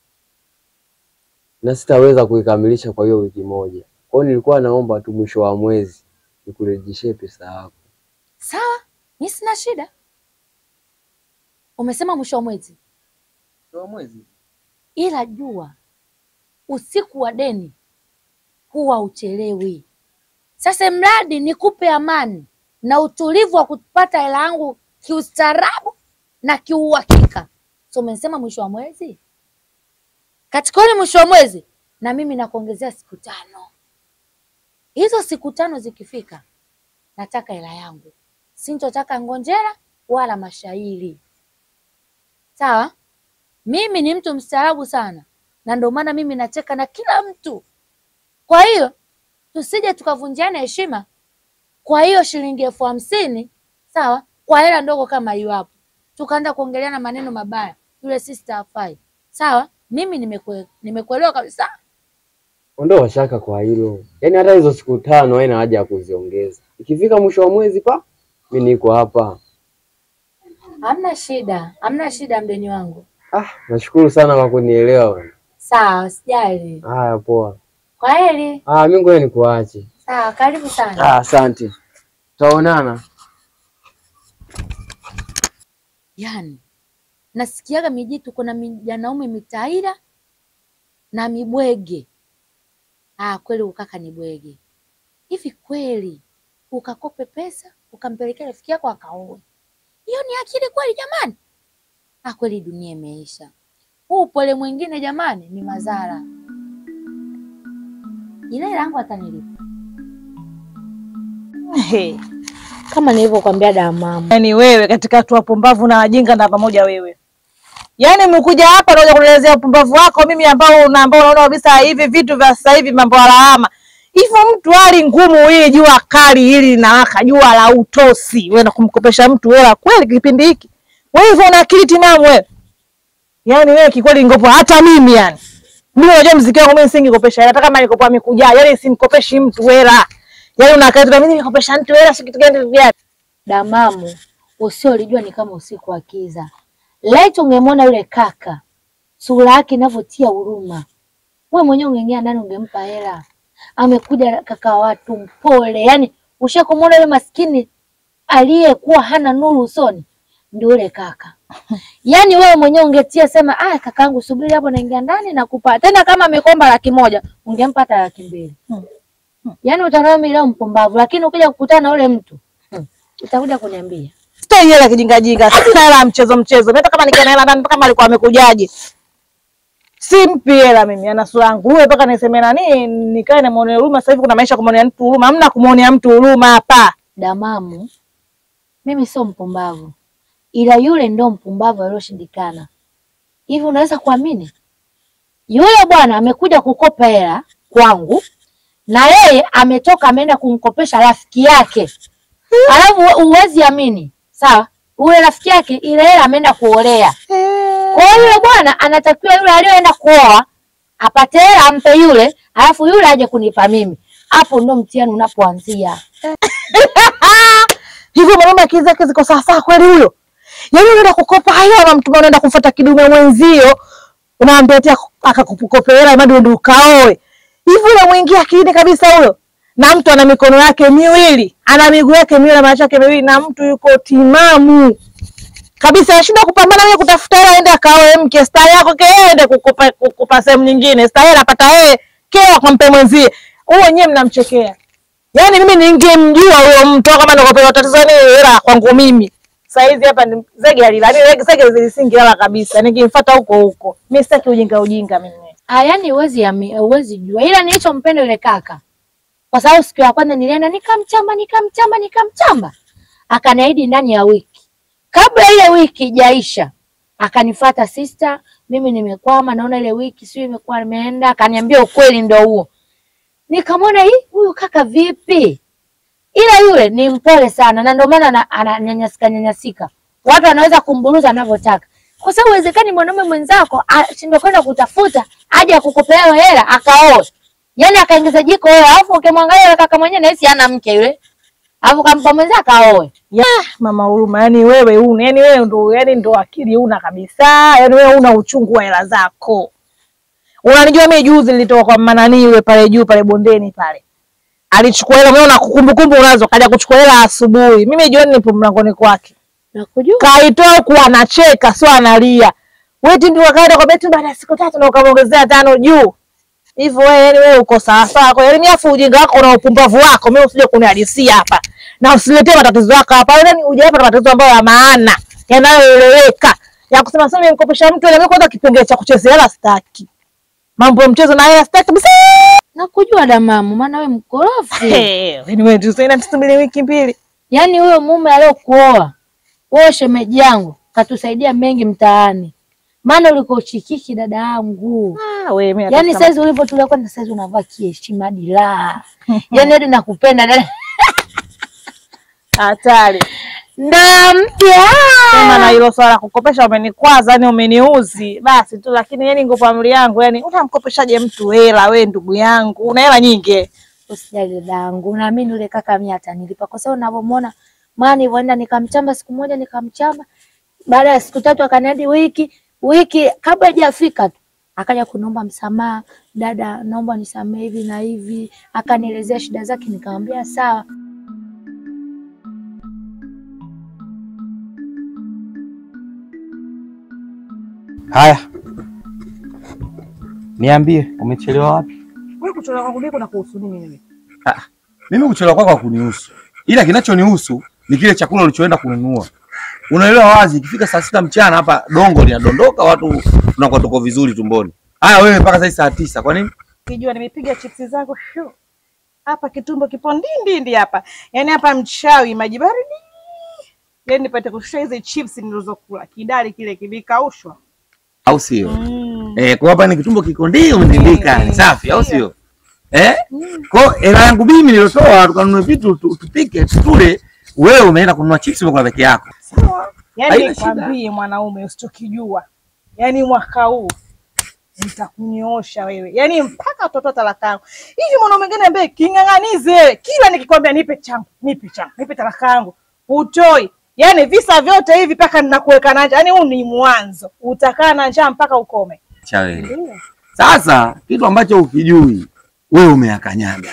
na sitaweza kuikamilisha kwa hiyo wiki moja. Kwa hiyo nilikuwa naomba tu mwisho wa mwezi nikurejeshee pesa yako. Sawa, mi sina shida. Umesema mwisho wa mwezi, Mwisho wa mwezi? ila jua usiku wa deni huwa uchelewi. Sasa mradi nikupe amani na utulivu wa kupata hela yangu kiustaarabu na kiuhakika. So umesema mwisho wa mwezi, katika ule mwisho wa mwezi na mimi nakuongezea siku tano. Hizo siku tano zikifika, nataka hela yangu, sintotaka ngonjera wala mashairi. Sawa, mimi ni mtu mstaarabu sana, na ndio maana mimi nacheka na kila mtu. Kwa hiyo tusije tukavunjiana heshima kwa hiyo shilingi elfu hamsini sawa, kwa hela ndogo kama hiyo hapo, tukaanza kuongeleana maneno mabaya, yule sister hafai. Sawa, mimi nimekue, nimekuelewa kabisa. Ondoa shaka kwa hilo, yaani hata hizo siku tano haina haja ya kuziongeza. Ikifika mwisho wa mwezi pa, mi niko hapa. Hamna shida, hamna shida, mdeni wangu. Ah, nashukuru sana kwa kunielewa bwana. Sawa, sijali. Haya, poa. Kwa heri. Ah, mimi ngoja nikuache. Sawa, karibu sana. Ah, asante. Tutaonana. Yaani nasikiaga mijitu kuna mijanaume mitaira na mibwege. Ah, kweli ukaka ni bwege. Hivi kweli ukakope pesa ukampelekea rafiki yako akaoe? Hiyo ni akili kweli jamani? Ah, kweli dunia imeisha. Huu upole mwingine jamani ni madhara. Ile hela yangu atanilipa He. kama nilivyokuambia damamu. Yaani wewe katika watu wapumbavu na wajinga na pamoja wewe. Yaani umekuja hapa unakuja kunielezea upumbavu wako mimi ambao una ambao unaona kabisa hivi vitu vya sasa hivi mambo ya lawama. Hivyo mtu hali ngumu hili jua kali hili linawaka jua la utosi. Wewe na kumkopesha mtu hela kweli kipindi hiki. Wewe hivyo una akili timamu wewe. Yaani wewe kikweli ngopo hata mimi yani. Mimi unajua mziki wangu mimi singekopesha hela hata kama nikopoa amekuja. Yaani simkopeshi mtu hela. Yaani unakaa tu mimi nikopesha mtu hela si kitu gani kitu gani. Damamu, usiolijua ni kama usiku wa kiza. Laiti ungemwona yule kaka, sura yake inavyotia huruma, wewe mwenyewe ungeingia ndani ungempa hela. Amekuja kaka watu mpole, yani ushakumwona yule maskini aliyekuwa hana nuru usoni, ndio yule kaka. Yaani wewe mwenyewe ungetia sema, ah, kakaangu subiri hapo, naingia ndani nakupa. Tena kama amekomba laki moja, ungempa hata laki mbili. Yaani utaona mimi leo mpumbavu, lakini ukija kukutana na yule mtu hmm, utakuja kuniambia. Sitoi hela kijinga jinga, sina hela ya mchezo mchezo. Hata kama nikiwa na hela ndani kama alikuwa amekujaje. Simpi hela mimi, ana sura yangu. Wewe mpaka niseme nani nikae na muone huruma. Sasa hivi kuna maisha kumwonea mtu huruma. Hamna kumwonea mtu huruma hapa. Damamu, mimi sio mpumbavu, ila yule ndo mpumbavu aliyoshindikana. Hivi unaweza kuamini? Yule bwana amekuja kukopa hela kwangu na yeye ametoka ameenda kumkopesha rafiki yake, alafu huwezi amini, sawa? Ule rafiki yake ile hela ameenda kuolea. Kwa hiyo yule bwana anatakiwa yule aliyoenda kuoa apate hela ampe yule, alafu yule aje kunipa mimi. Hapo ndo mtihani unapoanzia. Hivyo mwanaume akili zake ziko sawa sawa kweli huyo? Yaani unaenda kukopa hayo unamtuma unaenda kufuata kidume mwenzio. Unaambia eti akakukopea hela imadi ndio ukaoe. Hivyo unamwingia akilini kabisa huyo. Na mtu ana mikono yake miwili, ana miguu yake miwili na macho yake miwili na mtu yuko timamu. Kabisa anashindwa kupambana wewe kutafuta hela aende akaoe mke star yako ke aende kukupa kukupa sehemu nyingine. Star hela apata yeye, keo akampe mwenzie. Huyo wenyewe mnamchekea. Yaani mimi ningemjua huyo mtu kama nikopewa tatizo ni hela kwangu mimi. Sasa hizi hapa ni zege alila. Ni zege zilisingi hela kabisa. Nikimfuata huko huko. Mimi sitaki ujinga ujinga mimi. Ah, yani huwezi ami- huwezi jua, ila nilichompenda yule kaka, kwa sababu siku ya kwanza nilienda nikamchamba nikamchamba nikamchamba, akaniahidi ndani ya wiki. Kabla ile wiki ijaisha, akanifuata sister, mimi nimekwama, naona ile wiki sio imekuwa imeenda. Akaniambia ukweli ndio huo. Nikamwona hii huyu kaka vipi, ila yule ni mpole sana, na ndio maana ana- ananyanyasika nyanyasika, watu wanaweza kumburuza anavyotaka kwa sababu uwezekani mwanaume mwenzako ashindwe kwenda kutafuta aje akukopea hiyo hela akaoe, yaani akaingiza jiko wewe, alafu ukimwangalia yule kaka mwenyewe nahisi hana mke yule, alafu kampa mwenzake aoe. Ya, mama huruma, yani wewe una, yani wewe ndo, yani ndo akili una kabisa, yani wewe una uchungu wa hela zako. Unanijua mimi juzi nilitoka kwa manani yule pale juu pale bondeni pale. Alichukua hela, umeona kumbukumbu unazo, kaja kuchukua hela asubuhi. Mimi jioni nipo mlangoni kwake. Nakujua Kaitoa huku anacheka, sio analia. Wewe ndio wakaenda kwa beti baada ya siku tatu na ukamwongezea tano juu. Hivyo wewe yani wewe uko sawa sawa. Kwa hiyo mimi afu ujinga wako na upumbavu wako mimi usije kunihadisia hapa. Na usiletee matatizo yako hapa. Yaani hujapata matatizo ambayo ya maana, yanayoeleweka. Ya kusema sasa nimkopesha mtu na mimi kwanza kipengele cha kuchezea hela sitaki. Mambo ya mchezo na hela sitaki kabisa. nakujua damamu, maana we mkorofi. Eh, yaani wewe ndio sasa tusubiri wiki mbili. Yaani huyo mume aliyokuoa wewe, shemeji yangu, katusaidia mengi mtaani, maana ulikuwa uchikiki dada yangu. Ah, wewe mimi Yaani nataka- saizi ulivyotulia kwenda saizi unavaa kiheshima hadi la. Yaani hadi nakupenda dada. hatari. Ndoa mpya. Sema na hilo swala la kukopesha umenikwaza, yani umeniuzi basi tu, lakini yani ngopo amri yangu, yani unamkopeshaje mtu hela? We ndugu yangu, una hela nyingi. Usijali dadangu, naamini yule kaka mimi atanilipa kwa sababu unavyomwona, maana nilivyoenda nikamchamba siku moja, nikamchamba baada ya siku tatu akaniadi wiki wiki, kabla hajafika tu akaja kuniomba msamaha, dada, naomba nisamehe hivi na hivi, akanielezea shida zake, nikamwambia sawa. Haya, niambie, umechelewa wapi? Wewe kuchelewa kwangu mimi kuna kuhusu nini mimi? Mimi kuchelewa kwako hakunihusu, ila kinachonihusu ni kile chakula ulichoenda kununua. Unaelewa wazi, ikifika saa sita mchana hapa dongo linadondoka, watu tunakuwa tuko vizuri tumboni. Haya, wewe mpaka sasa saa tisa, kwa nini? Kijua nimepiga chipsi zangu shu. Hapa kitumbo kipo ndindindi hapa. Yaani hapa mchawi maji baridi. Yaani nipate kushusha hizi chips nilizokula. Kidali kile kimekaushwa. Au sio? Mm. Eh, kwa hapa ni kitumbo kiko ndio umedindika, Mm. ni safi, au sio? Eh? Kwa hela yangu mimi niliotoa tukanunue vitu tu- tupike tule, wewe umeenda kununua chips umekula peke yako. Sawa. Yaani Haina shida. nikwambie mwanaume usichokijua. Yaani mwaka huu nitakunyoosha wewe. Yaani mpaka watoto talaka yangu. Hivi mwanaume mwingine ambaye king'ang'anizi wewe. Kila nikikwambia nipe changu, nipe changu, nipe talaka yangu. Hutoi. Yaani visa vyote hivi mpaka ninakuweka na njaa. Yaani huu ni mwanzo. Utakaa na njaa mpaka ukome. Cha wewe. Ndio. Sasa kitu ambacho ukijui wewe umeakanyaga.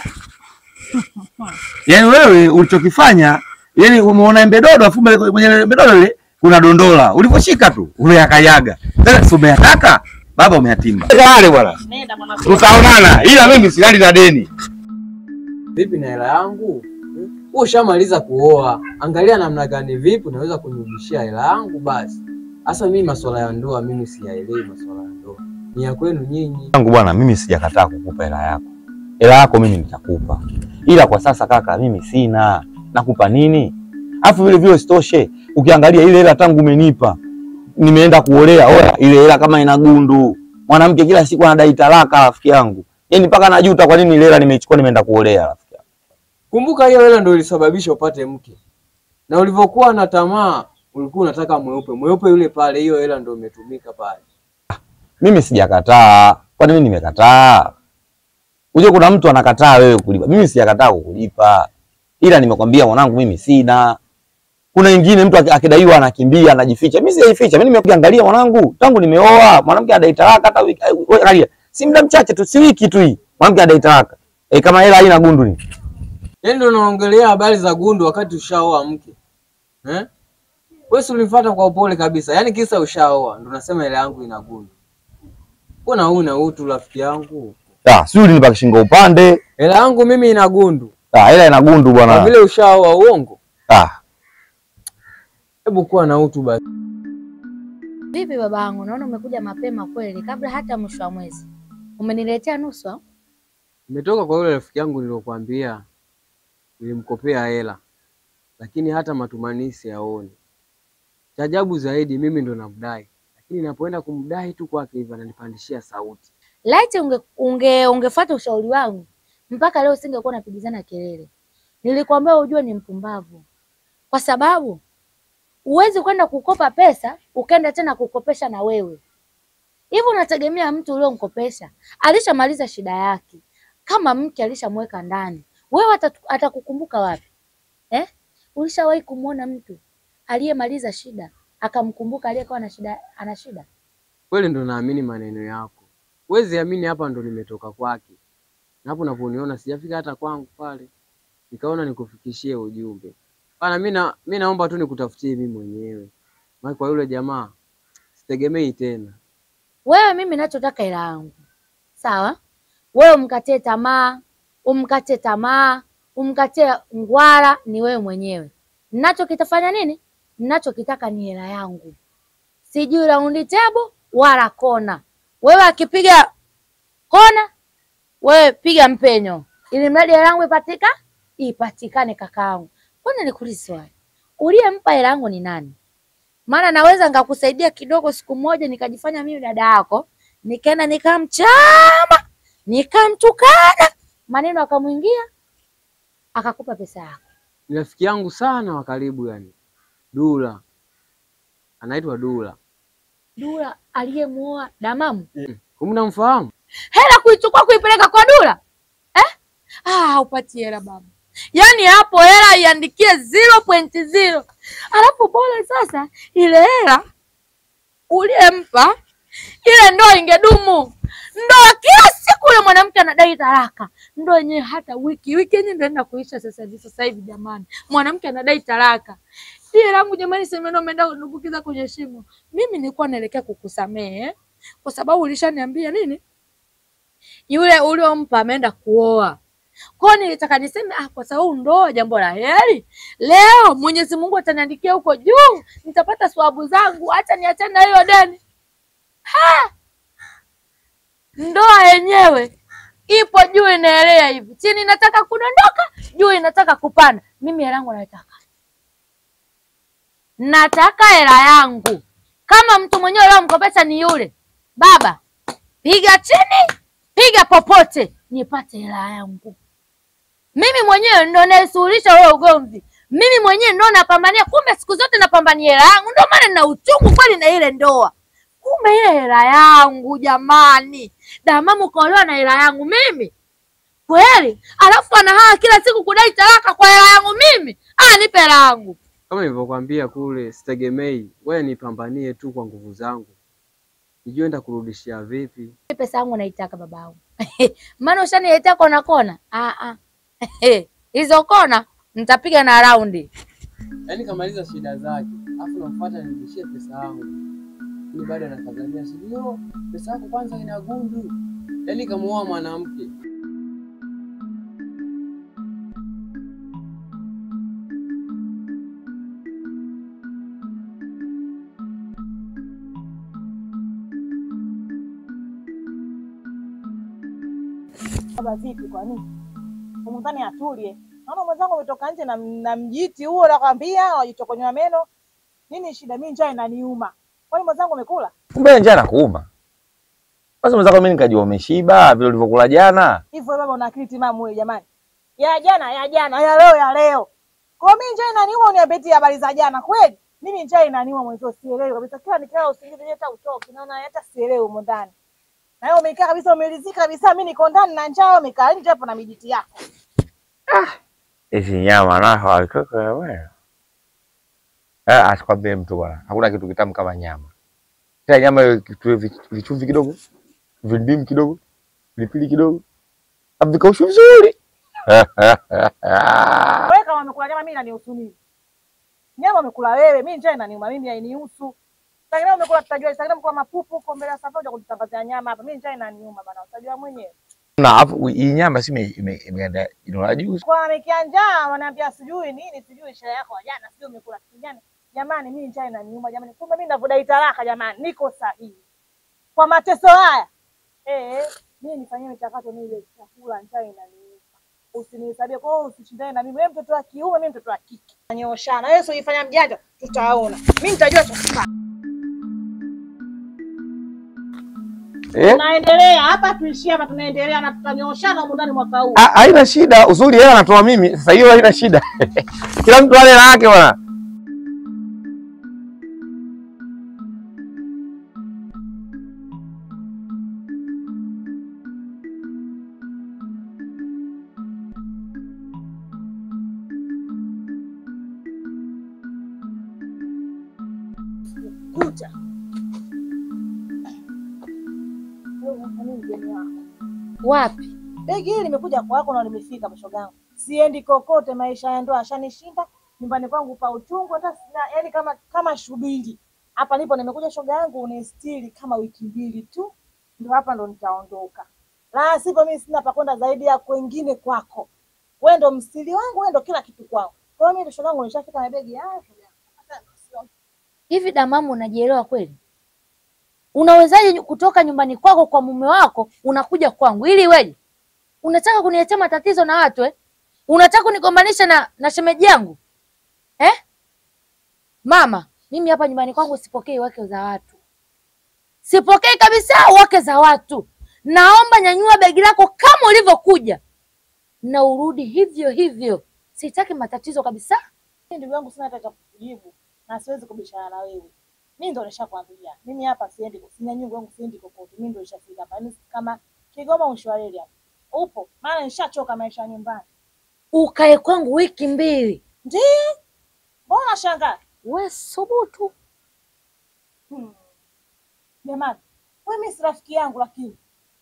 Yaani wewe ulichokifanya, yani umeona embe dodo afu mbele- kwenye embe dodo ile kuna dondola. Ulivyoshika tu umeakanyaga. Sasa si umeyataka? Baba umeyatimba. Wale bwana. Nenda mwanangu. Tutaonana. Ila mimi silali na deni. Vipi na hela yangu? Hmm? Wewe ushamaliza kuoa, angalia namna gani vipi unaweza kunirudishia hela yangu basi. Hasa mimi masuala ya ndoa mimi siyaelewi masuala ya ndoa. Ni ya kwenu nyinyi. yangu bwana, mimi sijakataa kukupa hela yako. Hela yako mimi nitakupa, ila kwa sasa kaka, mimi sina. Nakupa nini? Afu vile vile sitoshe, ukiangalia ile hela tangu umenipa, nimeenda kuolea, oya, ile hela kama ina gundu. Mwanamke kila siku anadai talaka, rafiki yangu, yaani mpaka najuta kwa nini ile hela nimeichukua, nimeenda kuolea, rafiki yangu. Kumbuka hiyo hela ndio ilisababisha upate mke. Na ulivyokuwa na tamaa ulikuwa unataka mweupe. Mweupe yule pale, hiyo hela ndio imetumika pale. Mimi sijakataa, kwani mimi nimekataa? Uje kuna mtu anakataa wewe kulipa, mimi sijakataa kukulipa, ila nimekwambia mwanangu, mimi sina. Kuna wengine mtu aki- akidaiwa anakimbia anajificha, mimi sijajificha. Mimi nimekuangalia mwanangu, tangu nimeoa mwanamke adai talaka, hata wiki wewe angalia, si muda mchache tu, si wiki tu hii, mwanamke adai talaka. Eh, kama hela haina gundu ni Yaani ndio unaongelea habari za gundu wakati ushaoa mke. Eh? Wewe si ulinifuata kwa upole kabisa. Yaani kisa ushaoa ndio unasema hela yangu ina gundu. Mbona una utu rafiki yangu? ah, sio ulinipa kishingo upande. Hela yangu mimi ina gundu. Ah, hela ina gundu Kwa bwana. vile ushaoa uongo. Ah, Hebu kuwa na utu basi. Vipi babangu, naona umekuja mapema kweli, kabla hata mwisho wa mwezi. Umeniletea nusu au? Nimetoka kwa yule rafiki yangu niliyokuambia. Nilimkopea hela. Lakini hata matumanisi yaoni. Cha ajabu zaidi mimi ndo namdai. Lakini napoenda kumdai tu kwake hivi ananipandishia sauti. Laiti unge, unge ungefuata ushauri wangu, mpaka leo singekuwa napigizana kelele. Nilikwambia ujue ni mpumbavu, kwa sababu huwezi kwenda kukopa pesa ukaenda tena kukopesha na wewe. Hivi unategemea mtu uliomkopesha alishamaliza shida yake, kama mke alishamweka ndani, wewe atatu- atakukumbuka wapi eh? Ulishawahi kumwona mtu aliyemaliza shida akamkumbuka aliyekuwa na shida, ana shida? Kweli ndo naamini maneno yako. Huwezi amini hapa ndo nimetoka kwake. Na hapo unaponiona sijafika hata kwangu pale. Nikaona nikufikishie ujumbe. Bana mimi na mimi naomba tu nikutafutie mimi mwenyewe. Maana kwa yule jamaa sitegemei tena. Wewe mimi nachotaka hela yangu, sawa? Wewe umkatie tamaa, umkatie tamaa, umkatie ngwara, ni wewe mwenyewe. Ninachokitafanya nini? Ninachokitaka ni hela yangu, sijui raundi tebo wala kona. Wewe akipiga kona, wewe piga mpenyo, ili mradi hela yangu ipatika ipatikane. Kakaangu, mbona nikuulize swali, uliyempa hela yangu ni nani? maana naweza nikakusaidia kidogo siku moja nikajifanya mimi dada yako, nikaenda nikamchama nikamtukana, maneno akamwingia, akakupa pesa yako. Ni rafiki yangu sana wa karibu yani. Dula. Anaitwa Dula. Dula aliyemuoa Damamu, Kumnamfahamu? hela kuichukua kuipeleka kwa Dula eh? Ah, upati hela baba, yaani hapo hela iandikie 0.0 alafu bora sasa ile hela uliyempa ile ndoa ingedumu Ndoa kila siku yule mwanamke anadai talaka. Ndoa yenyewe hata wiki wiki yenyewe ndio inaenda kuisha sasa hivi sasa hivi jamani. Mwanamke anadai talaka. Pia langu jamani, semeno umeenda kudumbukiza kwenye shimo. Mimi nilikuwa naelekea kukusamehe eh? Kwa sababu ulishaniambia nini? Yule uliompa ameenda kuoa. Kwa hiyo nilitaka niseme ah, kwa sababu ndoa jambo la heri. Leo Mwenyezi Mungu ataniandikia huko juu, nitapata swabu zangu, hata niachane na hiyo deni. Ha! Ndoa yenyewe ipo juu inaelea hivi, chini inataka kudondoka, juu inataka kupanda. Mimi hela yangu naitaka, nataka hela yangu. Kama mtu mwenyewe leo mkopesha ni yule baba, piga chini, piga popote, nipate hela yangu. Mimi mwenyewe ndo naisuluhisha huo ugomvi, mimi mwenyewe ndo napambania. Kumbe siku zote napambania hela yangu, ndio maana nina uchungu kweli na ile ndoa. Kumbe ile hela yangu jamani, Damamu kaolewa na hela yangu mimi kweli, alafu anahaa kila siku kudai talaka kwa hela yangu mimi. Ah, nipe hela yangu. Kama nilivyokuambia kule, sitegemei wewe, nipambanie tu kwa nguvu zangu, nijue nitakurudishia vipi. Pesa yangu naitaka babangu, maana ushaniletea kona kona. Ah, ah. hizo kona nitapiga na raundi. Yaani kamaliza shida zake, afu namfuata nirudishie pesa yangu. Ni bado anakazania sio pesa yako kwanza ina gundu. Yaani kamuoa mwanamke. Baba vipi? Kwa nini umdhani atulie? Naona mwenzangu umetoka nje na, na mjiti huo, nakwambia wajitokonywa meno. Nini shida? Mimi njaa inaniuma. Kwani mwenzangu umekula Kumbe njaa nakuuma. Basi mwenzako mimi nikajua umeshiba vile ulivyokula jana. hivyo? Baba una akili timamu wewe jamani? Ya jana ya jana, ya leo ya leo. Kwa mimi njaa inaniuma, uniambie habari za jana kweli? Mimi njaa inaniuma mwenzio, sielewi kabisa. Kila nikaa usingizi hata utoki, naona hata sielewi humo ndani. Na wewe umekaa kabisa, umelizika kabisa. Mimi niko ndani na njaa, umekaa nje hapo na mijiti yako. Hizi nyama naho alitoka wewe. Eh, asikwambie mtu bwana. Hakuna kitu kitamu kama nyama. Kila nyama iwe kitu vi- vichumvi kidogo, vindimu kidogo, pilipili kidogo. Avikaushwe vizuri. Wewe kama umekula nyama, mimi inanihusu nini? Nyama umekula wewe, mimi njaa inaniuma, mimi hainihusu. Sasa umekula tutajua, sasa umekula mapupu huko mbele ya safari kututangazia nyama hapa. Mimi njaa inaniuma bana, utajua mwenyewe. Na afu hii nyama si ime- ime- imeenda jino la juu. Kwa amekia njaa, wananiambia sijui nini, sijui sherehe yako ya jana, sijui umekula kitu gani. Jamani, mimi njaa inaniuma jamani. Kumbe mimi ninavyodai talaka jamani, niko sahihi. Kwa mateso haya. Eh, mimi nifanyie michakato nile chakula, njaa inaniuma. Usinihesabie kwa hiyo usishindane na mimi. Wewe mtoto wa kiume, mimi mtoto wa kike. Nyoshana. Wewe usifanya mjanja, tutaona. Mimi nitajua cha kufanya. Eh? Tunaendelea hapa, tuishie hapa, tunaendelea na tutanyooshana huko ndani mwaka huu. Ah, Haina shida, uzuri yeye anatoa mimi. Sasa hiyo haina shida. Kila mtu ale na yake bwana. kucha. Wewe unafanya nini mgeni wako? Wapi? Begi hili limekuja kwako na limefika mashoga yangu. Siendi kokote, maisha ya ndoa ashanishinda. Nyumbani kwangu pa uchungu hata sina, yani kama kama shubiri. Hapa nipo nimekuja shoga yangu unistiri kama wiki mbili tu. Ndio hapa ndo nitaondoka. La sivyo mimi sina pa kwenda zaidi ya kwengine kwako. Wewe ndo mstiri wangu, wewe ndo kila kitu kwangu. Kwa hiyo mimi shoga yangu nishafika na begi haya shoga yangu. Hata sio Hivi Damamu, unajielewa kweli? Unawezaje kutoka nyumbani kwako kwa mume wako unakuja kwangu ili weje? Unataka kuniletea matatizo na watu eh? Unataka kunigombanisha na, na shemeji yangu eh? Mama, mimi hapa nyumbani kwangu sipokei wake za watu, sipokei kabisa wake za watu. Naomba nyanyua begi lako kama ulivyokuja na urudi hivyo hivyo. Sitaki matatizo kabisa. Mimi ndugu yangu sina hata cha kukujibu na siwezi kubishana na wewe. Mimi ndo nishakwambia. Mimi hapa siendi kusinya nyungu yangu siendi kokote. Mimi ndo nishafika hapa. Yaani kama Kigoma Mshwareli hapa. Upo? Maana nishachoka maisha ya nyumbani. Ukae kwangu wiki mbili, Ndio? Mbona shangaa? we subutu. Hmm. Jamani, wewe mimi si rafiki yangu lakini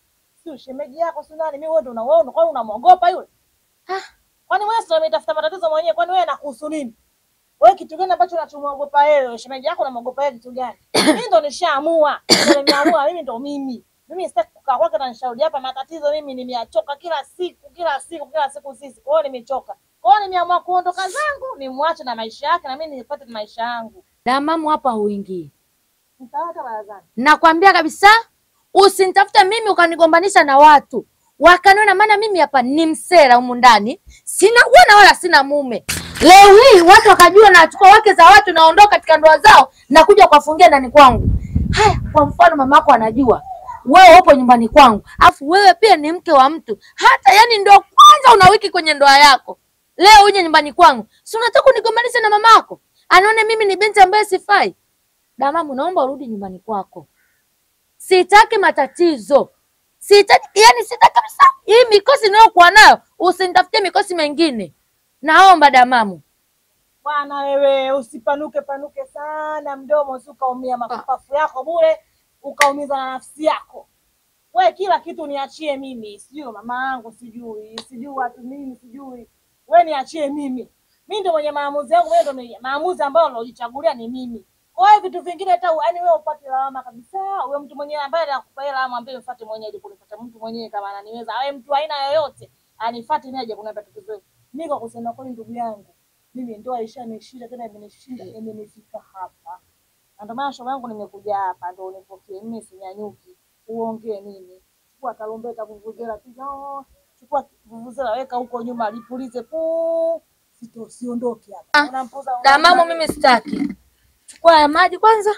si shemeji yako si nani, mimi wewe ndo unaona, kwani unamwogopa yule? Kwani wewe sio umetafuta matatizo mwenyewe? Kwani wewe anakuhusu nini? Wewe kitu gani ambacho unachomwogopa wewe? Shemeji yako unamwogopa yeye kitu gani? Mimi ndo nishaamua, ndo nimeamua, mimi ndo mimi. Mimi sitaki kukaa kwake na nishauri hapa matatizo. Mimi nimeachoka kila siku kila siku kila siku sisi, kwa hiyo nimechoka. Kwa hiyo nimeamua kuondoka zangu, nimwache na maisha yake na mimi nipate maisha yangu. Damamu hapa huingii. Mtawaka barazani. Nakwambia kabisa, usinitafute mimi ukanigombanisha na watu wakaniona, maana mimi hapa ni msera humu ndani, sina bwana wala sina mume. Leo hii watu wakajua nachukua wake za watu, naondoka katika ndoa zao na kuja kuwafungia ndani kwangu. Haya, kwa mfano mamako anajua wewe upo nyumbani kwangu, afu wewe pia ni mke wa mtu, hata yani ndio kwanza una wiki kwenye ndoa yako, leo uje nyumbani kwangu, si unataka unigombanishe na mamako, anaone mimi ni binti ambaye sifai? Damamu, naomba urudi nyumbani kwako. Sitaki matatizo, sitaki yani, sitaki kabisa hii mikosi ninayokuwa nayo. Usinitafutie mikosi mengine, naomba Damamu. Bwana wewe usipanuke panuke sana mdomo, usi ukaumia mapafu yako bure, ukaumiza na nafsi yako. We kila kitu niachie mimi, sijui mama yangu, sijui sijui watu nini, sijui we niachie mimi. Mimi ndio mwenye maamuzi yangu, wewe ndio mwenye maamuzi ambayo unajichagulia ni mimi. Kwa hiyo vitu vingine hata yaani wewe upate lawama kabisa. Huyo mtu mwenyewe ambaye anakupa hela lawama, ambaye mfuate mwenyewe, ili kunifuata mtu mwenyewe kama ananiweza. Awe mtu aina yoyote anifuate nije kunipa tatizo. Mimi kwa kusema kweli, ndugu yangu mimi ndoa ishanishinda tena imenishinda imenifika hapa, na ndio maana shoga yangu nimekuja hapa ndo unipokee. Mimi sinyanyuki uongee nini, chukua tarumbeta, vuvuzela, piga oh, chukua vuvuzela, weka huko nyuma, lipulize puu, sito siondoke hapa. Unampoza Damamu, mimi sitaki. Chukua ya maji kwanza,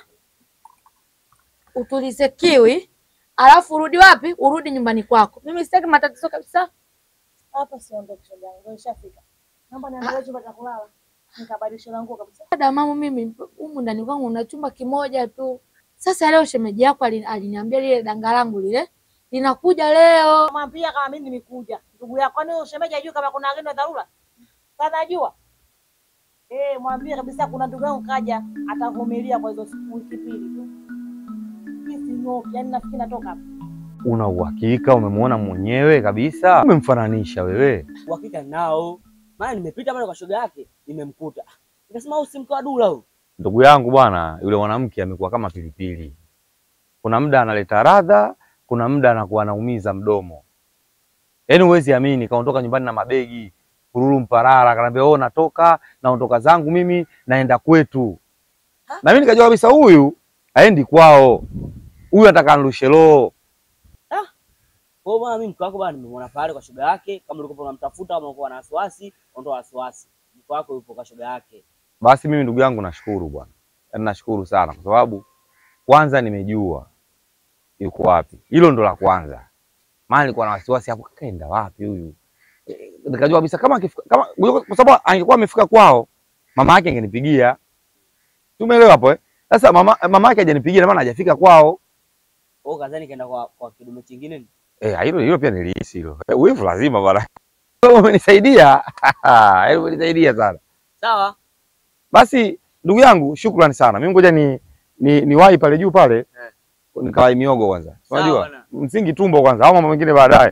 utulize kiwi, alafu urudi wapi? Urudi nyumbani kwako. Mimi sitaki matatizo kabisa. hapa, siondoke shoga yangu, ndio ishafika. Naomba niangalie chumba cha kulala nikabadilisha na nguo kabisa. Damamu, mimi humu ndani kwangu una chumba kimoja tu. Sasa leo shemeji yako alini- aliniambia lile danga langu lile linakuja leo. Mwambia kama mimi nimekuja ndugu yako, kwani huyo shemeji ajui kama kuna agenda ya dharura? Kanajua eh, mwambie kabisa kuna ndugu yangu kaja, atavumilia kwa hizo siku wiki mbili tu. Mimi sinyoki, yani nafikiri natoka hapa. Una uhakika umemwona mwenyewe kabisa? Umemfananisha wewe? uhakika nao, maana nimepita pale kwa shoga yake nimemkuta, nikasema au si mke wa Dula huyu? Ndugu yangu bwana, yule mwanamke amekuwa kama pilipili. Kuna muda analeta radha, kuna muda anakuwa anaumiza mdomo. Yaani huwezi amini, kaondoka nyumbani na mabegi kururu mparara, kanaambia oh, natoka naondoka zangu mimi naenda kwetu. Na mimi nikajua kabisa huyu aendi kwao, huyu anataka anirushe roho. Kwa hiyo bwana, mimi mke wako bwana, nimemwona pale kwa shoga yake. Kama ulikuwa unamtafuta kama ulikuwa na wasiwasi, ondoa wasiwasi, mke wako yupo kwa shoga yake. Basi mimi ndugu yangu nashukuru bwana, yaani nashukuru sana kwa sababu kwanza nimejua yuko wapi. Hilo ndo la kwanza, maana nilikuwa na wasiwasi hapo, kaenda wapi huyu? Eh, Nikajua kabisa kama akifika, kama kwa sababu angekuwa amefika kwao, mama yake angenipigia. Tumeelewa hapo eh? Sasa mama mama yake hajanipigia, na maana hajafika kwao. Kwa hiyo kadhani kaenda kwa kwa kidume chingine. Eh, hilo hilo pia nilihisi hilo. Eh, Wivu lazima bwana. Wewe umenisaidia. Wewe umenisaidia sana. Sawa, Basi ndugu yangu, shukrani sana. Mimi ngoja ni ni niwahi pale juu pale. Nikawai miogo kwanza. Sawa Unajua? bwana. Msingi tumbo kwanza au mambo mengine baadaye.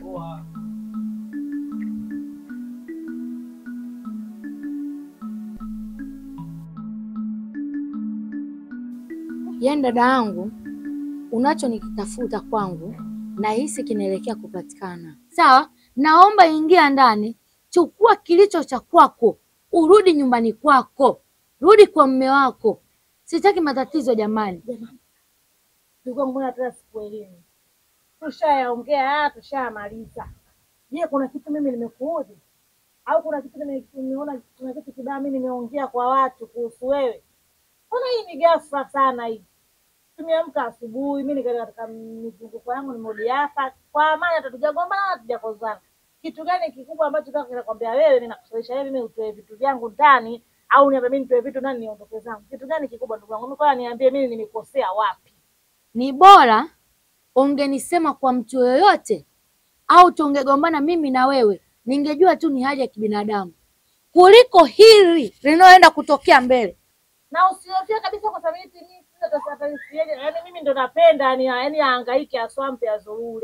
Yaani dada yangu, unacho nikitafuta kwangu nahisi kinaelekea kupatikana. Sawa, naomba ingia ndani, chukua kilicho cha kwako, urudi nyumbani kwako, rudi kwa mme wako. Sitaki matatizo jamani. Ndugu yangu, mbona tena sikuelewi? Tushayaongea haya, tushayamaliza. Je, kuna kitu mimi nimekuudhi au kuna kitu nime- nimeona, kuna kitu kibaya mimi nimeongea kwa watu kuhusu wewe? Mbona hii ni ghafla sana hii? Tumeamka asubuhi, mimi nikaenda katika mizunguko yangu, nimerudi hapa kwa amani, hata tujagombana wala tujakozana. Kitu gani kikubwa ambacho kaka kinakwambia wewe, mimi nakushawisha wewe, mimi utoe vitu vyangu ndani au niambie mimi nitoe vitu ndani niondoke zangu? Kitu gani kikubwa ndugu yangu? Mimi kwa niambie mimi nimekosea wapi? Ni bora ungenisema kwa mtu yoyote, au tungegombana mimi na wewe, ningejua tu ni hali ya kibinadamu kuliko hili linaloenda kutokea mbele. na usihofia kabisa kwa sababu eti mimi sina tasafari yaani mimi ndo napenda yani yani ahangaike aswampe azurure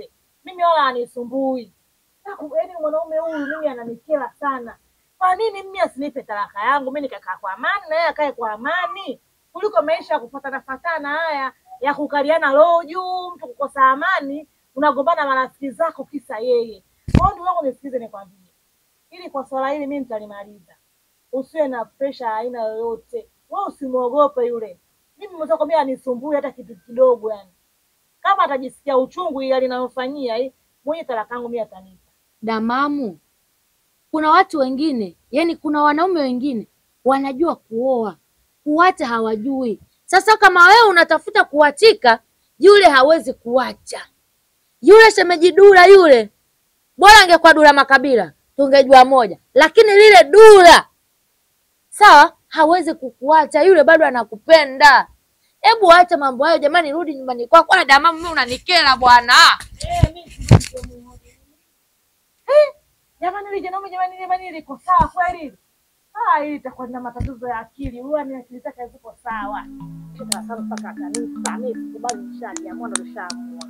mimi wala anisumbui. Yaani mwanaume huyu mimi ananikera sana. Kwa nini mimi asinipe talaka yangu mimi nikakaa kwa amani na yeye akae kwa amani kuliko maisha ya kufatana fatana haya ya kukaliana roho juu, mtu kukosa amani, unagombana na marafiki zako kisa yeye. Kwa hiyo ndugu yangu, nisikize nikwambie, ili kwa swala hili mimi nitalimaliza. Usiwe na presha aina yoyote, wewe usimwogope yule. Mimi mwenzako mimi anisumbui hata kitu kidogo, yani kama atajisikia uchungu ile linalofanyia hii mwenye talaka yangu mimi atanipa. Damamu, kuna watu wengine, yani kuna wanaume wengine wanajua kuoa, kuacha hawajui. Sasa kama wewe unatafuta kuachika, yule hawezi kuacha. Yule shemeji Dula yule, bora angekuwa Dula Makabila tungejua moja, lakini lile Dula sawa, hawezi kukuacha yule, bado anakupenda. Hebu acha mambo hayo jamani, rudi nyumbani kwako. Na Damamu, mimi unanikera bwana. Eh, mimi simuoni. Eh, jamani ile janaume jamani jamani liko sawa kweli? Ah, hili itakuwa na matatizo ya akili. Huwa ni akili zake ziko sawa. Shika sana mpaka kanisa. Mimi sikubali mshadi, amua ndo nishaamua.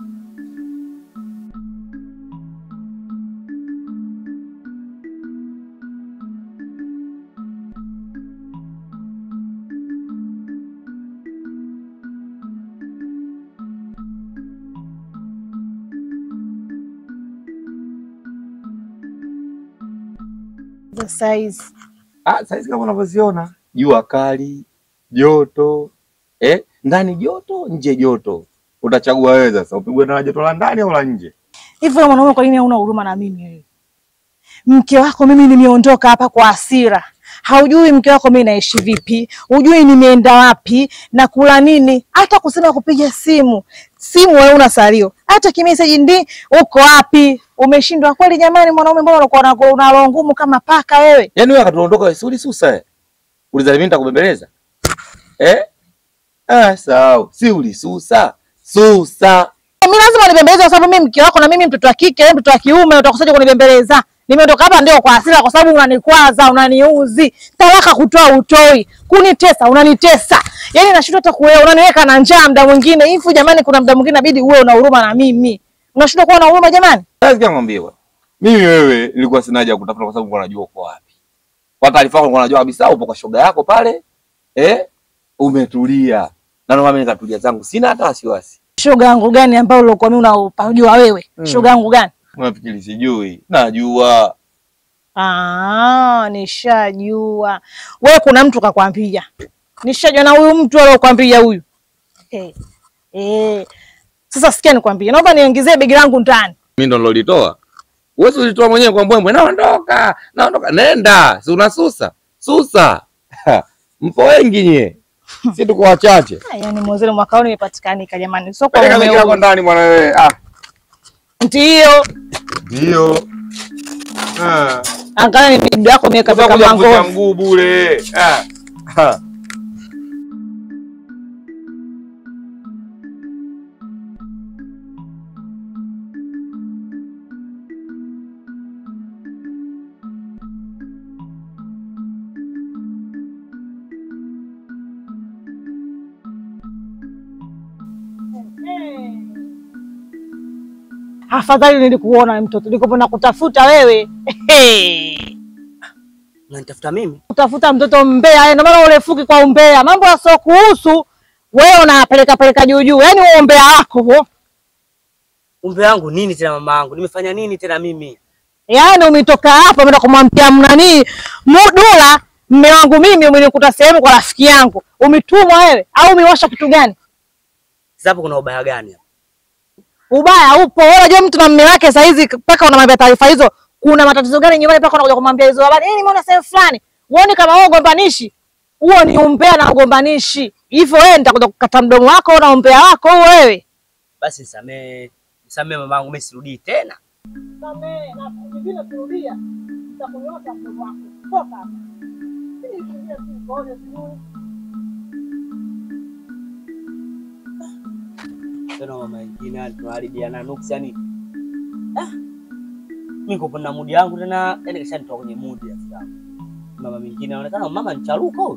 The size. Ah, saizi kama unavyoziona jua kali, joto eh, ndani joto, nje joto. Utachagua wewe sasa, upigwe na joto la ndani au la nje? Hivi wewe mwanaume, kwa nini hauna huruma na mimi wewe? Mke wako mimi nimeondoka hapa kwa hasira. Haujui mke wako mimi naishi vipi, hujui nimeenda wapi na kula nini, hata kusema kupiga simu simu wewe una salio, hata kimeseji ndi uko wapi? Umeshindwa kweli jamani? Mwanaume, mbona unakuwa na una roho ngumu kama paka wewe? Yaani wewe akatuondoka wewe si ulisusa eh? Ulizani mimi nitakubembeleza? Eh? Ah, sawa. Si ulisusa. Susa. Mimi lazima unibembeleze kwa sababu mimi mke wako na mimi mtoto wa kike, wewe mtoto wa kiume, utakusaje kunibembeleza? Nimeondoka hapa ndio kwa hasira, kwa sababu unanikwaza, unaniuzi, talaka kutoa utoi, kunitesa, unanitesa. Yaani nashindwa hata kuelewa, unaniweka na njaa muda mwingine. Hivi jamani, kuna muda mwingine inabidi uwe una huruma na mimi. Unashindwa kuwa na huruma jamani? Sasa sikia ngwambie bwana. Mimi wewe nilikuwa sina haja ya kutafuta kwa sababu nilikuwa najua uko wapi. Kwa taarifa yako nilikuwa najua kabisa upo kwa shoga yako pale. Eh? Umetulia. Na ndio maana mimi nikatulia zangu. Sina hata wasiwasi. Shoga yangu gani ambayo ulikuwa mimi unapajua wewe? Mm. Shoga yangu gani? Unafikiri sijui? Najua. Ah, nishajua. Wewe kuna mtu kakwambia. Nishajua na huyu mtu aliyokuambia huyu. Eh. Eh. Sasa sikia nikwambie. Naomba niongezee begi langu ndani. Mimi ndo nilolitoa. Uwezi ulitoa mwenyewe kwa mbwembwe. Naondoka. Naondoka. Nenda. Si unasusa. Susa. Mpo wengi nye. Si tuko wachache. Ah, Yaani mwezele mwaka huu nimepatikanika jamani. Sio kwa Peleka mume begi lako wangu. ndani bwana wewe. Ah. Ndio. Ndio. Ah. Angalia ni bibi yako nimeweka Sasa peka kuja kuvuta mango. mguu bure. Ah. Ah. Afadhali nilikuona mtoto. Nilikuwa kutafuta wewe. Unanitafuta mimi? Kutafuta mtoto mbea. Ndio maana urefuki kwa umbea. Mambo yasiokuhusu wewe unapeleka peleka juu juu. Yaani wewe umbea wako huo. Umbe wangu nini tena mama yangu? Nimefanya nini tena mimi? Yaani umetoka hapa umeenda kumwambia mnani Mudula mme wangu mimi umenikuta sehemu kwa rafiki yangu. Umetumwa wewe au umewasha kitu gani? Sasa hapo kuna ubaya gani hapa? Ubaya upo. Wewe unajua mtu na mme wake saa hizi mpaka unamwambia taarifa hizo. Kuna matatizo gani nyumbani mpaka unakuja kumwambia hizo habari? Eh, nimeona sehemu fulani. Uone kama wewe ugombanishi. Huo ni umbea na ugombanishi. Hivyo wewe nitakuja kukata mdomo wako na umbea wako huo wewe. Basi nisamee. Nisamee mama yangu, mimi sirudii tena. Samee na kingine kurudia. Nitakunyosha mdomo wako. Toka hapa. Tena mama wengine hali tunaharibiana nuksi yani. Ah. Mimi niko na mudi yangu tena, yani kisha nitoka kwenye mudi ya sasa. Mama mwingine anaonekana mama ni charuko huyu.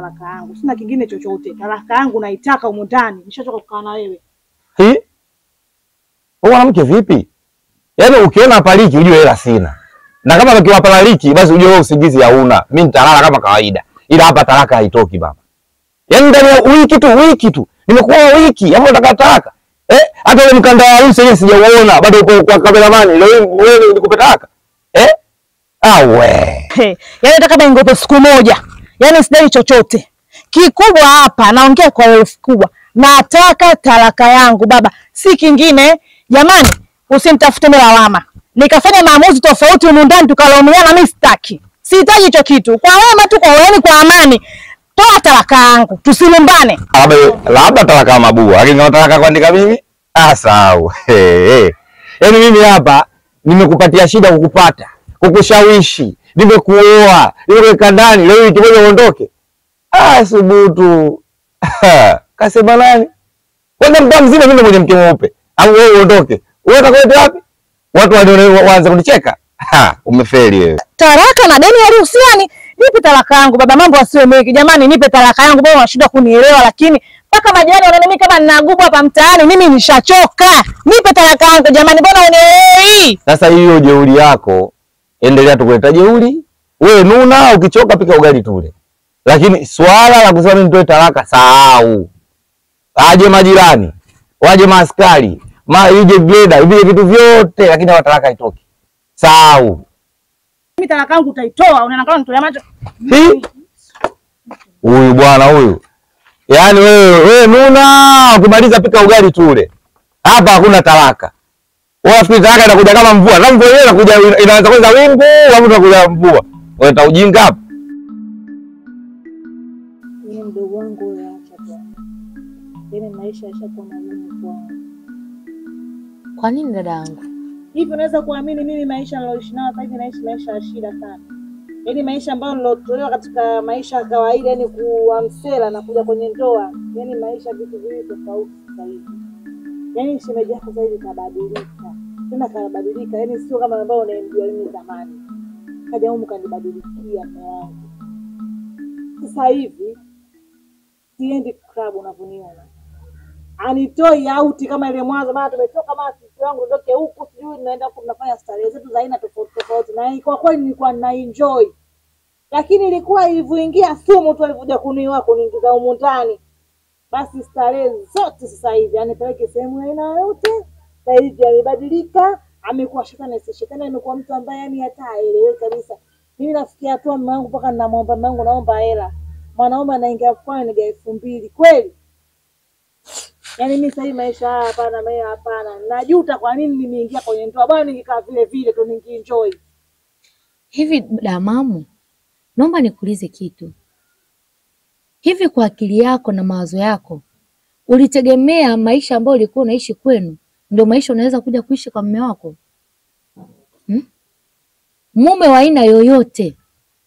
talaka yangu, sina kingine chochote. Talaka yangu naitaka humu ndani, nishachoka kukaa na wewe. Hi? Wewe mwanamke vipi? Yaani ukiona paliki ujue hela sina. Na kama pakiwa palaliki basi ujue wewe usingizi hauna. Mimi nitalala kama kawaida. Ila hapa talaka haitoki baba. Yaani ndani ya wiki tu, wiki tu. Nimekuwa wiki, hapo nataka talaka. Eh? Hata ule mkanda wa harusi yenyewe sijauona, bado uko kwa kameramani. Leo wewe nikupe talaka. Eh? Ah we. He, yaani hata kama ingope siku moja, yaani sidai chochote kikubwa hapa. Naongea kwa herufi kubwa, nataka talaka yangu baba, si kingine. Jamani, usimtafute mimi lawama, nikafanya maamuzi tofauti humu ndani tukalaumiana. Mimi sitaki, sihitaji hicho kitu. Kwa wema tu, kwa yaani kwa amani, toa talaka yangu, tusilumbane. Labda labda talaka ya mabua, lakini kama talaka kuandika mimi ah, sawa. Hey, hey. Yaani mimi hapa nimekupatia shida kukupata, kukushawishi, nimekuoa, nimekuweka ndani, leo wiki moja uondoke. Ah, subutu. Kasema nani? Kwenda mtaa mzima mimi mwenye mke mweupe. Au wewe uondoke. Wewe utakwenda wapi? Watu wanione waanze kunicheka. Ha, umefeli wewe. Talaka na deni halihusiani. Nipe talaka yangu baba, mambo asiwe mengi jamani, nipe talaka yangu baba. Unashindwa kunielewa, lakini mpaka majirani wanaona mimi kama ninagubu hapa mtaani. Mimi nishachoka, nipe talaka yangu jamani, mbona unielewi? Sasa hiyo jeuri yako, endelea tu kuleta jeuri. Wewe nuna, ukichoka pika ugali tule. Lakini swala la kusema mimi nitoe talaka, sahau. Aje majirani, waje maaskari, ma ije greda, ivile vitu vyote, lakini hawa talaka haitoki. Sahau. Mimi talaka yangu utaitoa, unaona kama nitolea macho. Hi? Huyu bwana huyu. Yaani wewe wewe nuna, ukimaliza pika ugali tule. Hapa hakuna talaka. Wewe fikiri talaka inakuja kama mvua. Na mvua yenyewe inakuja inaanza kwanza wingu, au utakuja mvua. Wewe ujinga hapa. Mimi mdogo wangu wewe acha tu. Yaani maisha yashakuwa magumu kwangu. Kwa nini dada yangu? Hivi unaweza kuamini mimi maisha niloishi nayo sasa hivi naishi maisha ya shida sana. Yaani maisha ambayo nilotolewa katika maisha ya kawaida, yani kuwa msela na kuja kwenye ndoa, yaani maisha vitu viwili tofauti sasa hivi. Yaani shemeji yako sasa hivi kabadilika. Tena kabadilika, yaani sio kama ambao unaemjua mimi zamani. Kaja humu kanibadilikia mume wangu. Sasa hivi siendi club unavyoniona anitoi auti kama ile mwanzo, maana tumetoka mara sisi wangu ndoke huku sijui tunaenda huku tunafanya starehe zetu za aina tofauti tofauti, na kwa kweli nilikuwa na enjoy, lakini ilikuwa ilivyoingia sumu tu alivyokuja kuniua kuniingiza humu ndani, basi starehe zote sasa hivi anipeleke sehemu ya aina yote. Sasa hivi amebadilika, amekuwa shetani, si shetani, amekuwa mtu ambaye yani hata haeleweki kabisa. Mimi nafikia hatua mume wangu mpaka ninamwomba mume wangu, naomba hela, mwanaume anaingia mfukoni niga elfu mbili kweli Yaani mimi sasa hivi maisha haya hapana, mimi hapana. Najuta kwa nini nimeingia kwenye ndoa. Bwana ningekaa vile vile tu ningienjoy. Hivi damamu, naomba nikuulize kitu. Hivi kwa akili yako na mawazo yako, ulitegemea maisha ambayo ulikuwa unaishi kwenu ndio maisha unaweza kuja kuishi kwa mume wako hmm? Mume wa aina yoyote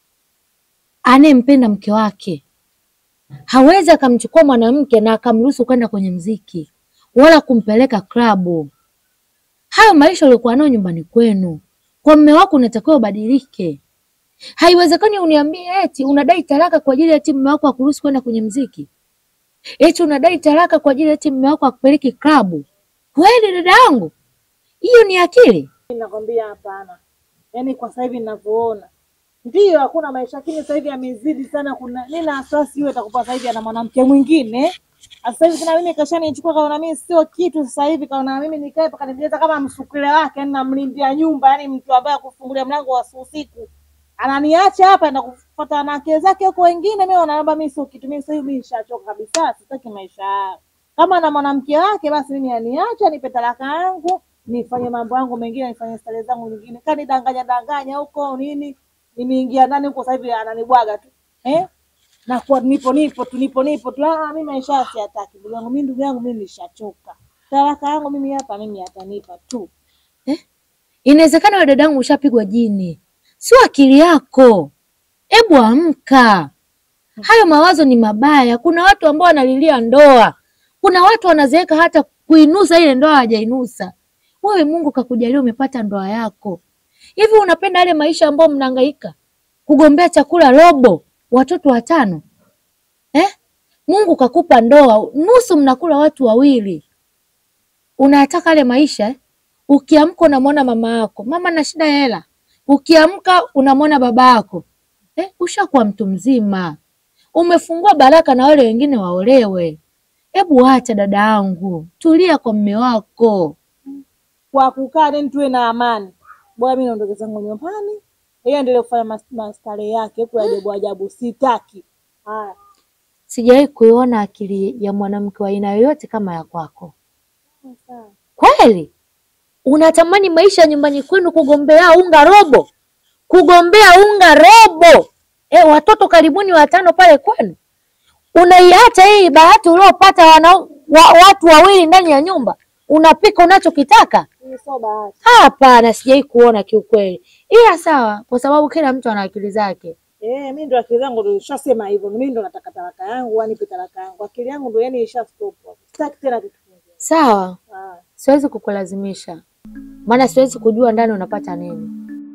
anayempenda mke wake hawezi akamchukua mwanamke na akamruhusu kwenda kwenye mziki wala kumpeleka klabu. Hayo maisha uliokuwa nayo nyumbani kwenu, kwa mume wako unatakiwa ubadilike. Haiwezekani uniambie eti unadai talaka kwa ajili ya eti mume wako akuruhusu kwenda kwenye mziki, eti unadai talaka kwa ajili ya eti mume wako akupeleki klabu. Kweli dada yangu, hiyo ni akili? Nakwambia hapana. Yaani kwa sasa hivi ninavyoona. Ndiyo hakuna maisha lakini sasa hivi amezidi sana kuna nina wasiwasi yule atakupa sasa hivi ana mwanamke mwingine. Sasa hivi tena mimi kashanichukua kaona mimi sio kitu sasa hivi kaona mimi nikae paka nijeleza kama msukule wake yani namlindia nyumba yani mtu ambaye akufungulia mlango wa usiku. Ananiacha hapa na kufuata wanawake zake huko wengine mimi wanaomba mimi sio kitu mimi sasa hivi mimi nishachoka kabisa sitaki maisha haya. Kama na mwanamke wake basi mimi aniache nipe talaka yangu nifanye mambo yangu mengine nifanye starehe zangu nyingine. Kani danganya danganya huko nini? Nimeingia ndani huko sasa hivi ananibwaga tu. Eh? Na kwa nipo nipo tu nipo nipo tu. Ah, mimi maisha haya siyataki. Ndugu yangu mimi ndugu yangu mimi nishachoka. Talaka yangu mimi hapa mimi atanipa tu. Inawezekana wewe dadangu ushapigwa jini, sio akili yako. Ebu amka, hayo mawazo ni mabaya. Kuna watu ambao wanalilia ndoa, kuna watu wanazeeka hata kuinusa ile ndoa hajainusa. Wewe Mungu kakujalia umepata ndoa yako, hivi unapenda yale maisha ambayo mnahangaika kugombea chakula robo, watoto watano? eh? Mungu kakupa ndoa, nusu mnakula watu wawili, unataka ale maisha eh? Ukiamka unamwona mama yako, mama na shida ya hela, ukiamka unamwona baba yako eh? Ushakuwa mtu mzima, umefungua baraka na wale wengine waolewe. Hebu acha dada yangu, tulia kwa mme wako. Kwa kukaa then tuwe na amani. Bwana mimi naondoke zangu nyumbani. Yeye endelee kufanya mas- mastare yake huko ajabu ajabu sitaki. Haya. Sijawahi kuiona akili ya mwanamke wa aina yoyote kama ya kwako. Sawa. Kweli unatamani maisha ya nyumbani kwenu, kugombea unga robo, kugombea unga robo e, watoto karibuni watano pale kwenu, unaiacha hii bahati uliopata wana, wa, watu wawili ndani ya nyumba, unapika unachokitaka. Hii sio bahati. Hapana, sijawahi kuona kiukweli, ila sawa, kwa sababu kila mtu ana akili zake. Eh, mimi ndo akili yangu ndo ishasema hivyo. Mimi ndo nataka talaka yangu, wanipe talaka yangu. Akili yangu ndo yani isha stop. hapo. Sitaki tena kitu kingine. Sawa, Haya. siwezi kukulazimisha, maana siwezi kujua ndani unapata nini.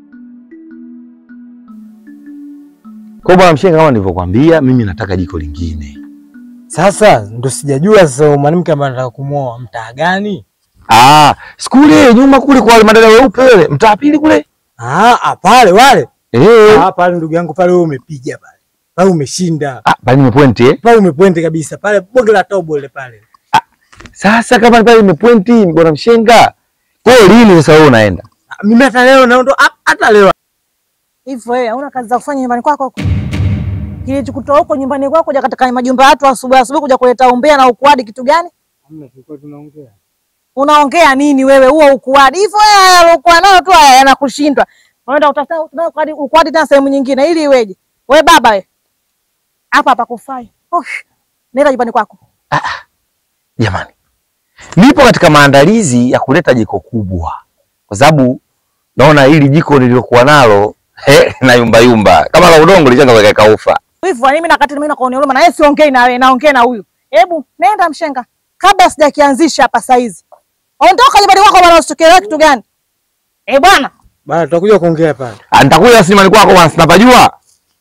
Kwa bwana Mshenga, kama nilivyokuambia, mimi nataka jiko lingine. Sasa ndo sijajua sasa mwanamke ambaye anataka kumwoa mtaa gani? Ah, sikule nyuma kule kwa wale madada weupe wale, mtaa pili kule. Ah, ah, pale wale. Eh. Ah, pale ndugu yangu pale wewe umepiga pale. Pale umeshinda. Ah, bali nimepointi eh. Pale umepointe kabisa. Pale bonge la tobo ile pale. Sasa kama pale nimepointi bwana Mshenga. Kwa hiyo lini sasa wewe unaenda? Ah, Mimi hata leo naondo hata leo. Hivyo wewe hauna kazi za kufanya nyumbani kwako huko? Kilichokutoa huko nyumbani kwako kuja katika majumba ya watu asubuhi asubuhi kuja kuleta umbea na ukuadi kitu gani? Hamna tulikuwa tunaongea. Unaongea nini wewe huo ukuadi? Hivyo wewe alokuwa nayo tu haya yanakushindwa. Unaenda utafuta utafuta ukuadi ukuadi tena sehemu nyingine ili iweje? Wewe baba wewe. Hapa hapa kufai. Osh. Nenda nyumbani kwako. Jamani. Nipo katika maandalizi ya kuleta jiko kubwa. Kwa sababu naona hili jiko nililokuwa nalo he, na yumba yumba. Kama la udongo lishaanza kuweka ufa. Hivyo mimi nakati mimi nakuonea huruma na yeye siongei na wewe, naongea na huyu. Hebu nenda mshenga. Kabla sijakianzisha hapa saizi. Ondoka nyumbani kwako bwana usitokelee kitu gani? Eh bwana, Bana tutakuja kuongea pale. Ah, Nitakuja simani kwako bwana, sinapajua.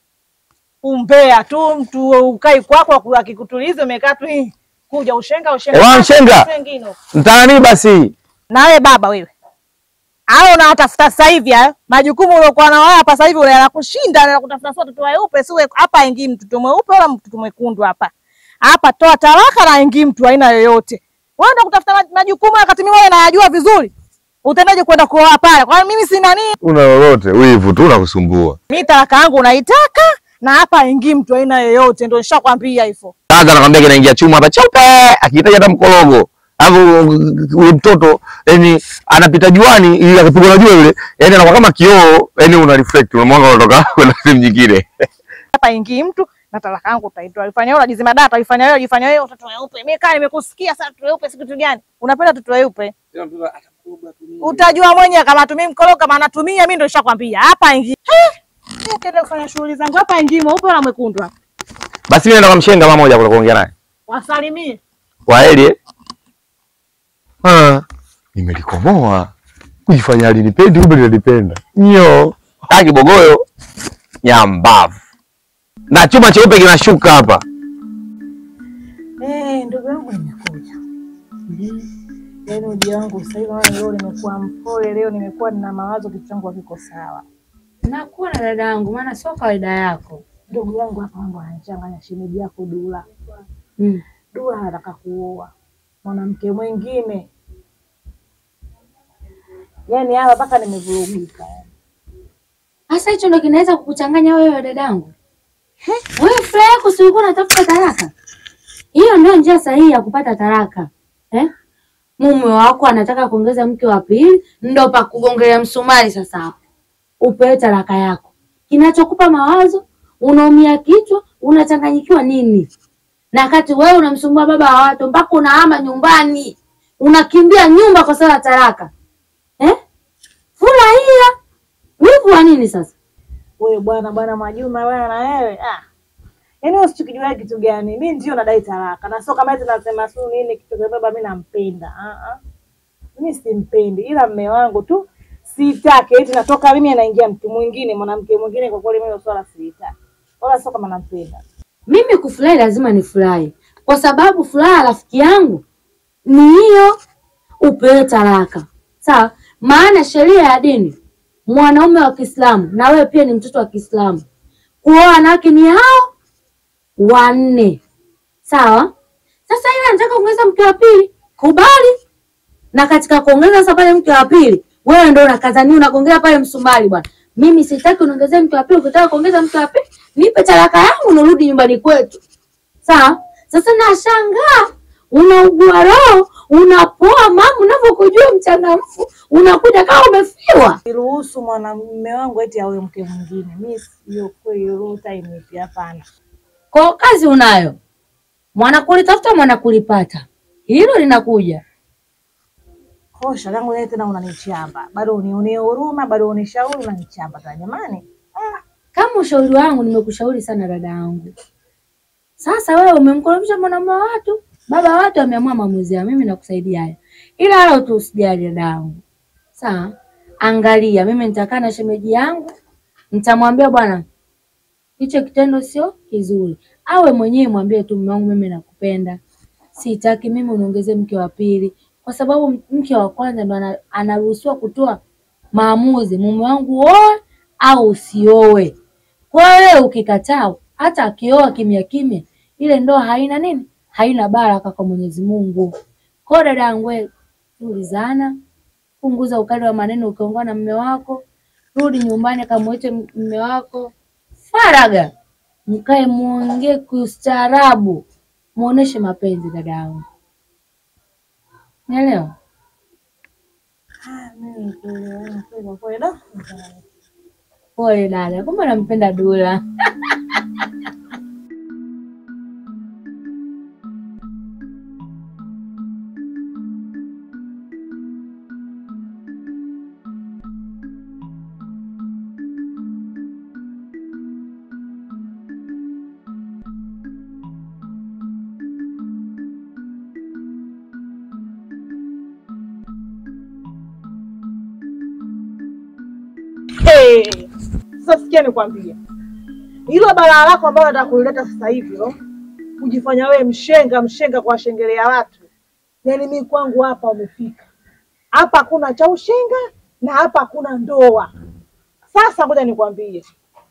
umbea tu mtu ukai kwako akikutuliza umekaa tu hii. Kuja ushenga ushenga. Eh, bwana mshenga. Wengine. Mtaani basi. Na wewe baba wewe. Hao unawatafuta sasa hivi hayo. Majukumu uliokuwa nao hapa sasa hivi ule anakushinda na kutafuta sio mtoto weupe siwe hapa ingii mtoto mweupe wala mtoto mwekundu hapa. Hapa toa talaka na ingii mtu aina yoyote. Wewe ndio kutafuta maj- majukumu wakati mimi wewe nayajua vizuri. Utaendaje kwenda kuoa pale? Kwa mimi sina nini? Una lolote, wivu tu unakusumbua. Mimi talaka yangu naitaka na hapa ingii mtu aina yoyote ndio nishakwambia hivyo. Sasa nakwambia kinaingia chuma hapa cheupe, akihitaji hata mkorogo. Alafu ule mtoto yani anapita juani ili akipigwa na jua yule, yani anakuwa kama kioo, yani una reflect, unamwanga unatoka kwenda sehemu nyingine. hapa ingii mtu na talaka yangu utaitoa. Ifanya wewe unajizima data, ifanya wewe, ifanya wewe watoto weupe. Mimi kaa nimekusikia sasa watoto weupe si kitu gani? Unapenda watoto weupe? Utajua mwenyewe kama atumii mkolo kama anatumia mimi ndio nishakwambia. Hapa ingii. Mimi kaenda kufanya shughuli zangu hapa ingii mweupe wala mwekundu hapa. Basi mimi naenda kwa mshenga mara moja kule kuongea naye. Wasalimie. Kwaheri eh? Ah, nimelikomoa. Kujifanya alinipendi kumbe linanipenda. Nyo. Haki kibogoyo. Nyambavu. Na chuma cheupe kinashuka hapa. Eh, ndugu yangu nimekuja. Yaani uji wangu sasa hivi naona leo nimekuwa mpole, leo nimekuwa nina mawazo, kichwa changu hakiko sawa. Nakuwa na dada yangu, maana sio kawaida yako. Ndugu yangu hapa mambo anachanganya shemeji yako Dula. Mm. Dula anataka kuoa mwanamke mwingine, yaani hapa mpaka nimevurugika. yani. Sasa hicho ndo kinaweza kukuchanganya wewe dadangu. Wewe furaha yako si ulikuwa unatafuta talaka? Hiyo ndio njia sahihi ya kupata talaka. Eh? Mume wako anataka kuongeza mke wa pili, ndo pa kugongelea msumari sasa hapo. Upewe talaka yako. Kinachokupa mawazo, unaumia kichwa, unachanganyikiwa nini? Na wakati wewe unamsumbua baba wa watu mpaka unahama nyumbani. Unakimbia nyumba kwa sababu ya talaka. Eh? Furahia. Wivu wa nini sasa? Wewe bwana bwana Mwajuma wewe na wewe ah. Yaani wewe usichokijua kitu gani? Mimi ndio nadai talaka. Na sio kama eti nasema sio nini kitu kwa baba mimi nampenda. Ah ah. Mimi simpendi ila mme wangu tu sitaki eti natoka mimi anaingia mtu mwingine mwanamke mwingine kwa kweli mimi swala silitaki. Wala sio kama nampenda. Mimi kufurahi lazima nifurahi, kwa sababu furaha ya rafiki yangu ni hiyo, upewe talaka. Sawa, maana sheria ya dini, mwanaume wa Kiislamu na wewe pia ni mtoto wa Kiislamu, kuoa wanawake ni hao wanne. Sawa, sasa ile anataka kuongeza mke wa pili, kubali. Na katika kuongeza sasa pale mke wa pili, wewe ndio unakazania unagongea pale msumari bwana. Mimi sitaki unaongezee mke wa pili, ukitaka kuongeza mke wa pili, nipe talaka yangu nirudi nyumbani kwetu. Sawa? Sasa nashangaa unaugua roho, unapoa mama, unavyokujua mchangamfu, unakuja kama umefiwa. Niruhusu mwanamume wangu eti awe mke mwingine. Mimi sio kweli roho time ipi hapana. Kwa kazi unayo, mwanakulitafuta mwanakulipata, hilo linakuja. Kosha langu leo tena unanichamba. Bado unionee huruma, bado unishauri unanichamba tena jamani. Kama ushauri wangu, nimekushauri sana dada yangu. Sasa wewe umemkorofisha mwanamume wa watu, baba wa watu ameamua maamuzi yao, mimi nakusaidia haya, ila wala tu usijali dada yangu. Sawa, angalia, mimi nitakaa na shemeji yangu, nitamwambia bwana, hicho kitendo sio kizuri. Awe mwenyewe mwambie tu, mume wangu, mimi nakupenda, sitaki mimi uniongezee mke wa pili, kwa sababu mke wa kwanza ndo ana- anaruhusiwa kutoa maamuzi, mume wangu oe au usioe. Kwa hiyo wewe ukikataa, hata akioa kimya kimya, ile ndoa haina nini, haina baraka kwa Mwenyezi Mungu. Kwa hiyo dada yangu, wewe tulizana, punguza ukali wa maneno. Ukiongea na mume wako, rudi nyumbani, kamwite mume wako faraga, mkae muongee kiustaarabu, muoneshe mapenzi dada yangu, naelewa? Ah, mimi kweli kweli kweli da. Pole dada, kumbe nampenda Dula. Hey, sasa sikia nikwambie, hilo balaa lako ambalo nataka kulileta sasa hivi lo, kujifanya wewe mshenga mshenga kwa shengelea watu, yaani mimi kwangu hapa umefika hapa, hakuna cha ushenga na hapa hakuna ndoa. Sasa ngoja nikwambie,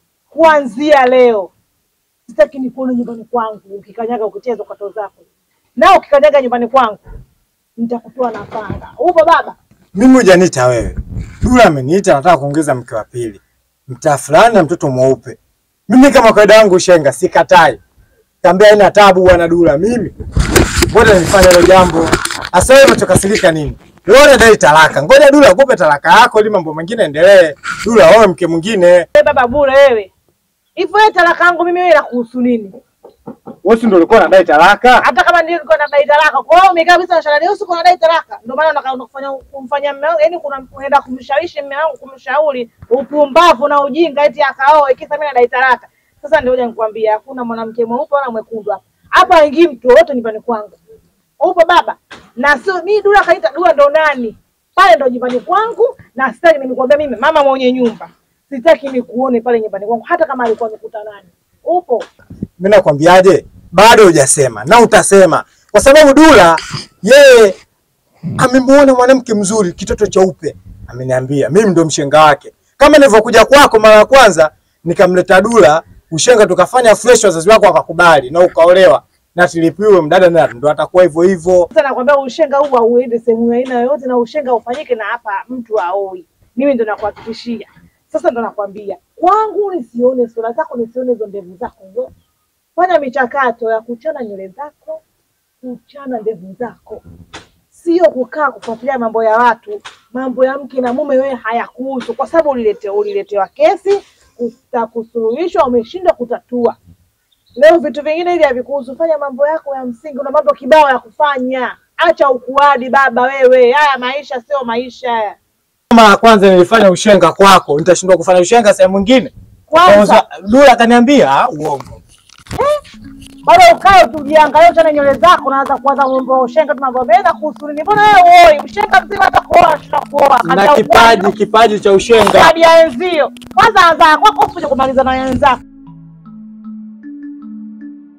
kuanzia leo sitaki nikuone nyumbani kwangu ukikanyaga ukicheza kwato zako, na ukikanyaga nyumbani kwangu nitakutoa na panga. Upo baba? Mimi hujaniita wewe. Dula ameniita nataka kuongeza mke wa pili. Mtaa fulani na mtoto mweupe. Mimi kama kawaida yangu shenga sikatai. Kaambia haina tabu bwana Dula mimi. Ngoja nifanye hilo jambo. Asa wewe umechokasirika nini? Wewe dai talaka. Ngoja Dula akupe talaka yako ili mambo mengine endelee. Dula wewe mke mwingine. Wewe baba bure wewe. Hivyo wewe talaka yangu mimi wewe inakuhusu nini? Wewe si ndio ulikuwa unadai talaka? Hata kama nilikuwa nadai talaka. Kwa hiyo umekaa kabisa na shalani usiku unadai talaka. Ndio maana unataka kufanya kumfanyia mume wangu, yaani kuna unaenda kumshawishi mume wangu kumshauri upumbavu na ujinga eti akaoe kisa mimi nadai talaka. Sasa ndio hoja nikwambia hakuna mwanamke mweupe wala mwekundu hapa. Hapa haingii mtu wote nyumbani kwangu. Upo baba? Na sio mimi Dula kaita Dula ndo nani? Pale ndo nyumbani kwangu na sitaki nimekuambia mimi mama mwenye nyumba. Sitaki nikuone pale nyumbani kwangu hata kama alikuwa amekuta nani. Upo? Mimi nakwambiaje? Bado hujasema na utasema, kwa sababu Dula yeye amemuona mwanamke mzuri, kitoto cheupe, ameniambia mimi ndo mshenga wake. Kama nilivyokuja kwako mara ya kwanza, nikamleta Dula ushenga, tukafanya fresh, wazazi wako wakakubali na ukaolewa na tilipiwe mdada, na ndo atakuwa hivyo hivyo. Sasa nakwambia ushenga huu hauende sehemu ya aina yoyote, na ushenga ufanyike na hapa mtu aoi. Mimi ndo nakuhakikishia. Sasa ndo nakwambia kwangu, nisione sura zako, nisione hizo ndevu zako hizo. Fanya michakato ya kuchana nywele zako, kuchana ndevu zako, sio kukaa kufuatilia mambo ya watu. Mambo ya mke na mume wewe hayakuhusu, kwa sababu ulilete uliletewa kesi kusuluhishwa, umeshindwa kutatua. Leo vitu vingine hivi havikuhusu. Fanya mambo yako ya msingi, una mambo kibao ya kufanya. Acha ukuadi baba wewe, haya maisha sio maisha haya. Mara ya kwanza nilifanya ushenga kwako, nitashindwa kufanya ushenga sehemu nyingine? Kwanza Dula akaniambia "Ah, uongo. bado ukae tujiangalie, uchane nywele zako, naanza kuanza mambo ya ushenga tu, mambo meza kuhusu nini? Mbona wewe uoi ushenga mzima, hata kuoa tutakuoa na kipaji kipaji cha ushenga. kadi ya wenzio. Kwanza anza kwako, usije kumaliza na wenzako.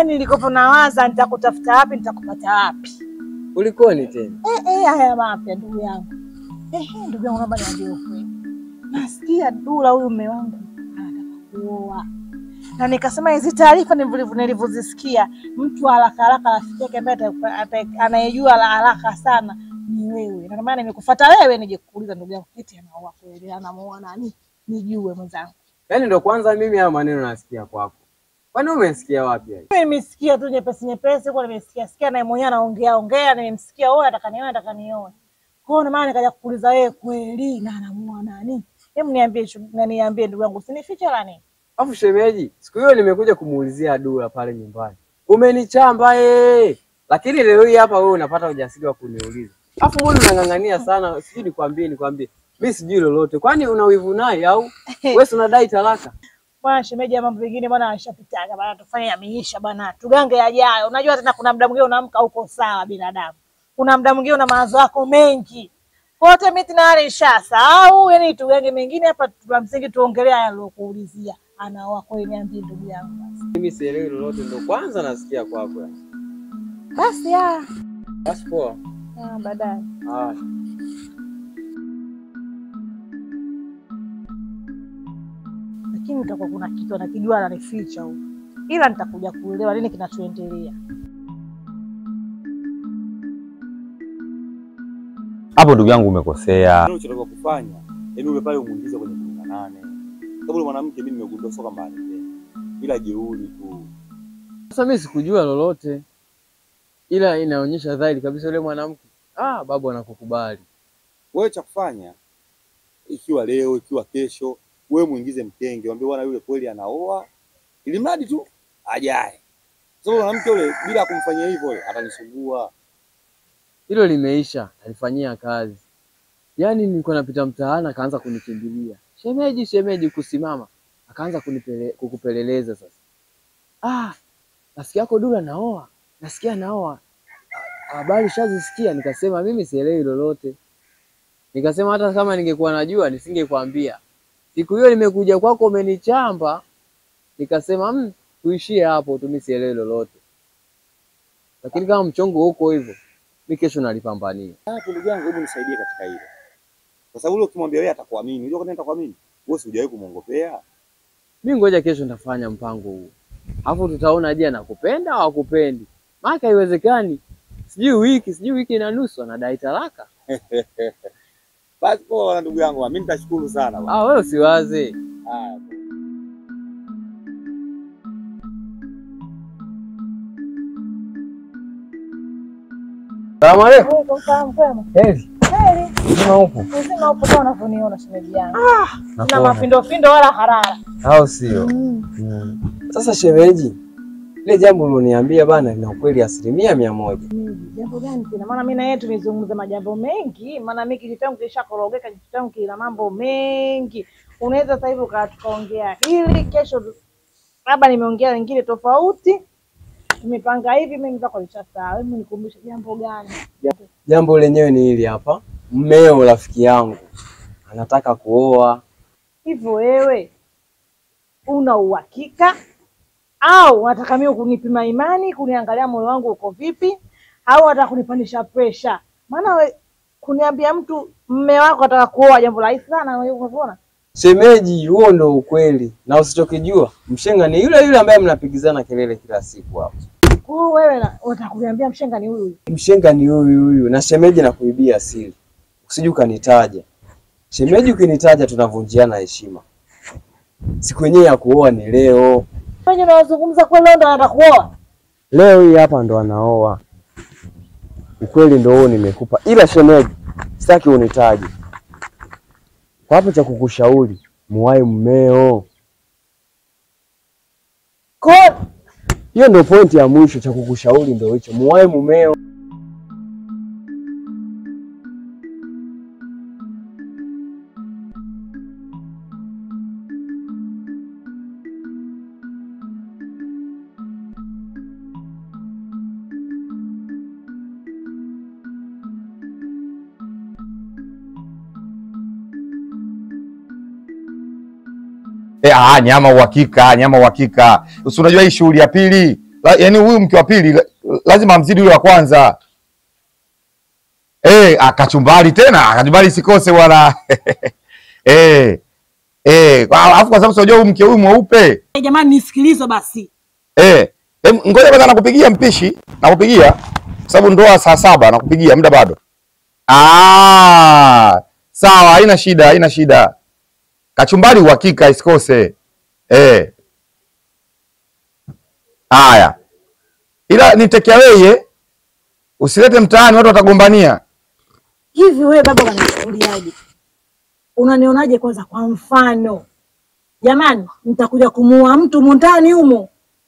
Nilikopo nawaza nitakutafuta wapi, nitakupata wapi? Kulikoni tena? Eh, eh, haya mapya ndugu yangu. Eh, eh, ndugu yangu naomba niambie ukweli. Nasikia Dula huyu mume wangu anataka kuoa. Na nikasema hizi taarifa nilivyo- nilivyozisikia, mtu wa haraka haraka rafiki yake ambaye ata- ata- anayejua la haraka sana ni wewe. Na ndio maana nimekufuata wewe nije kukuuliza ndugu yangu, eti anaoa kweli, anamuoa nani? Nijue mwenzangu. Yaani ndo kwanza mimi haya maneno nasikia kwako. Kwani umesikia wapi haya? Mimi nimesikia tu nyepesi nyepesi huko, nimesikia sikia naye mwenyewe anaongea ongea, nimemsikia wewe nataka nioe, nataka nioe. Kwa hiyo ndio maana nikaja kukuuliza wewe, kweli na anamuoa nani? Hebu niambie, shu- na niambie ndugu yangu, usinifiche la nini? Alafu shemeji, siku hiyo nimekuja kumuulizia Dula pale nyumbani. Umenichamba eh. Lakini leo hii hapa wewe unapata ujasiri wa kuniuliza. Alafu mbona unang'ang'ania sana? Sijui nikwambie nikwambie. Mimi sijui lolote. Kwani una wivu naye au wewe si unadai talaka? Bwana shemeji, ya mambo mengine bwana ashapitaga bwana, tufanye yameisha bwana, tugange yajayo. Unajua tena kuna muda mwingine unaamka huko sawa binadamu, kuna muda mwingine una mawazo yako mengi kote, mimi tayari nishasahau. Yani tugange mengine hapa, tuna msingi tuongelea haya nilokuulizia. Anaoa kweli? Niambie ndugu yangu basi. Mimi sielewi lolote, ndo kwanza nasikia kwako. yani. Basi ah, Basi poa. ah, baadaye Haya. lakini utakuwa kuna kitu anakijua ananificha huko, ila nitakuja kuelewa nini kinachoendelea. Hapo ndugu yangu umekosea. unachotakiwa kufanya yani ule pale umuingize kwenye kumi na nane sababu ule mwanamke mimi nimegundua sio kwamba anipenda ila jeuri tu Sasa mimi sikujua lolote, ila inaonyesha dhahiri kabisa yule mwanamke ah, babu anakukubali. wewe cha kufanya ikiwa leo ikiwa kesho wewe muingize mkenge mwambie bwana yule kweli anaoa ili mradi tu ajae sababu mwanamke yule bila kumfanyia hivyo yule atanisumbua Hilo limeisha, alifanyia kazi. Yaani nilikuwa napita mtaani akaanza kunikimbilia, shemeji, shemeji, kusimama, akaanza kunipele, kukupeleleza sasa. Ah, nasikia yako Dula naoa, nasikia naoa, habari shazisikia. Nikasema mimi sielewi lolote, nikasema hata kama ningekuwa najua nisingekwambia. Siku hiyo nimekuja kwako umenichamba, nikasema mm, tuishie hapo tu, mimi sielewi lolote. Lakini kama mchongo huko hivyo, mi kesho nalipambania. hapo ndugu yangu hebu nisaidie katika hilo kwa sababu ule ukimwambia wewe atakuamini unajua kwa nini atakuamini wewe si hujawahi kumwongopea Mi ngoja kesho nitafanya mpango huu, alafu tutaona, je, anakupenda au hakupendi? Maana haiwezekani, sijui wiki sijui wiki na nusu anadai talaka. basi poa ndugu yangu mimi nitashukuru sana bwana. Ah, wewe usiwaze. haya Salamu alaikum. Salamu kwema. Heri. Heri. Mzima upo? Uzima upo kama unavyoniona shemeji yangu. Na Nakuona. mafindo findo wala harara. Au sio? Mm. Sasa shemeji, ile jambo ulioniambia bana lina ukweli asilimia mia moja. Jambo gani tena? Maana mimi na yeye tumezungumza majambo mengi, maana mimi kichwa changu kishakorogeka, kichwa changu kina mambo mengi. Unaweza sasa hivi ukaa tukaongea hili, kesho labda nimeongea lingine tofauti, tumepanga hivi, mimi zako nishasahau. Hebu nikumbushe jambo gani? Jambo lenyewe ni hili hapa, mmeo rafiki yangu anataka kuoa. Hivyo wewe una uhakika au unataka mimi kunipima imani, kuniangalia moyo wangu uko vipi, au unataka kunipandisha presha? Maana we kuniambia mtu mme wako ataka kuoa jambo rahisi sana, unavyoona. Shemeji, huo ndo ukweli, na usichokijua mshenga ni yule yule ambaye mnapigizana kelele kila siku hapo. Kwa hiyo wewe na- unataka kuniambia mshenga ni huyu huyu. Mshenga ni huyu huyu, na shemeji na kuibia siri, usije ukanitaja shemeji. Ukinitaja tunavunjiana heshima. Siku yenyewe ya kuoa ni leo. Wewe unazungumza kweli, leo ndo anataka kuoa? Leo hii hapa ndo anaoa. Ukweli ndo huo nimekupa, ila shemeji, sitaki unitaje. Kwa hapo cha kukushauri, muwahi mmeo. Kwa hiyo Hiyo ndo pointi ya mwisho, cha kukushauri ndo hicho, muwahi mumeo. E, ah, nyama uhakika, nyama uhakika. Usi unajua hii shughuli ya pili la, yani huyu mke wa pili la, lazima amzidi yule wa kwanza. Eh, akachumbari tena, akachumbari sikose wala. Eh. Eh, kwa- alafu kwa sababu unajua huyu mke huyu mweupe. Eh, Jamani nisikilize basi. Eh, em, ngoja kwanza nakupigia mpishi, nakupigia kwa sababu ndoa saa saba nakupigia muda bado. Ah, sawa, haina shida, haina shida. Kachumbari uhakika isikose. Eh. Haya. Ila ni take away eh. Usilete mtaani watu watagombania. Hivi wewe baba unanichukuliaje? Unanionaje kwanza kwa mfano? Jamani, nitakuja kumuua mtu humu ndani humo.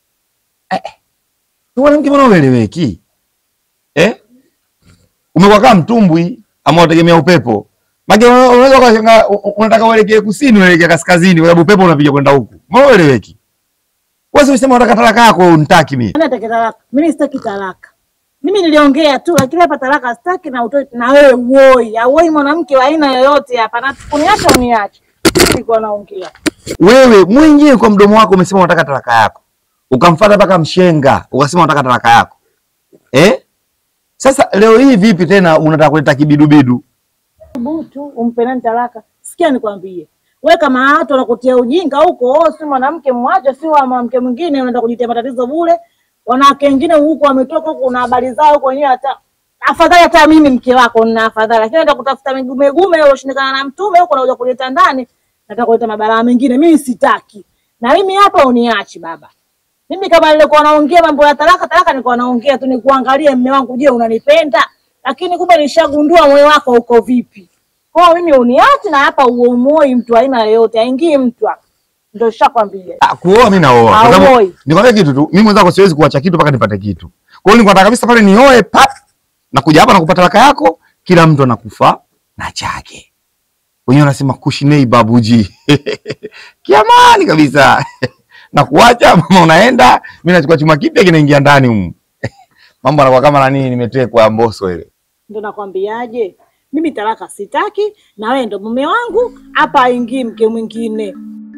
Tuone mke mbona ueleweki? Eh? Umekuwa kama mtumbwi ama unategemea upepo. Mage unaweza ukashangaa u- u- unataka uelekee kusini uelekee kaskazini kwa sababu upepo unapiga kwenda huku. Mbona ueleweki? Wewe usema unataka talaka yako unitaki mimi. Nani atake talaka? Mimi sitaki talaka. Mimi niliongea tu, lakini hapa talaka sitaki na utoi na wewe uoi. Auoi mwanamke wa aina yoyote hapa. Na kuniacha uniache. Nilikuwa naongea. Wewe mwenyewe kwa mdomo wako umesema unataka talaka yako. Ukamfuata mpaka mshenga, ukasema unataka talaka yako. Eh? Sasa leo hii vipi tena unataka kuleta kibidubidu? Butu umpe nani talaka? Sikia nikwambie. Wewe kama watu wanakutia ujinga huko, oh, si mwanamke mwache, si wa mwanamke mwingine unaenda kujitia matatizo bure. Wanawake wengine huko wametoka huko na habari zao huko wenyewe hata afadhali hata mimi mke wako nina afadhali. Lakini naenda kutafuta migume gume uloshindikana na mtume huko nakuja kuleta ndani, nataka kuleta mabalaa mengine. Mimi sitaki. Na mimi hapa uniachi baba. Mimi kama nilikuwa naongea mambo ya talaka talaka, nilikuwa naongea tu nikuangalie mme wangu, je, unanipenda? Lakini kumbe nishagundua moyo wako uko vipi. Kwa hiyo mimi uniache na hapa uomoi mtu aina yoyote, aingii mtu hapa. Ndio nishakwambia. Ah, kuoa mimi naoa. Kwa sababu Haoi. nikwambia kitu tu, mimi mwenzako siwezi kuacha kitu mpaka nipate kitu. Kwa hiyo nilikuwa nataka kabisa pale nioe pap na kuja hapa na kupata talaka yako, kila mtu anakufa na chake. Wenyewe wanasema kushinei babuji. Kiamani kabisa. na kuacha mama unaenda, mimi nachukua chuma kipya kinaingia ndani humu. Mambo yanakuwa kama nani nimetekwa ya mboso ile. Ndio nakwambiaje? Mimi talaka sitaki na wewe ndo mume wangu, hapa aingii mke mwingine.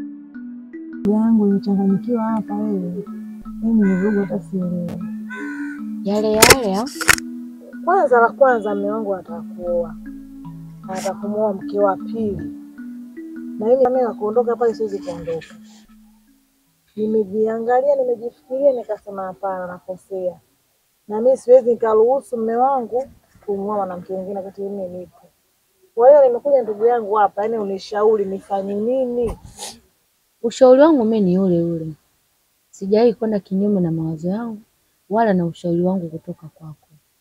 yangu imechanganyikiwa hapa wewe. Mimi ni vugu hata sielewi. Yale yale au? Kwanza la kwanza, mume wangu anataka kuoa, anataka kumuoa mke wa pili, na mimi mimi kuondoka pale siwezi kuondoka. Nimejiangalia, nimejifikiria, nikasema hapana, nakosea, na mimi siwezi nikaruhusu mume wangu kumuoa mwanamke mwingine wakati mimi nipo. Kwa hiyo nimekuja ndugu yangu hapa, yani unishauri nifanye nini? Ushauri wangu mimi ni ule ule, sijawahi kwenda kinyume na mawazo yangu wala na ushauri wangu kutoka kwako.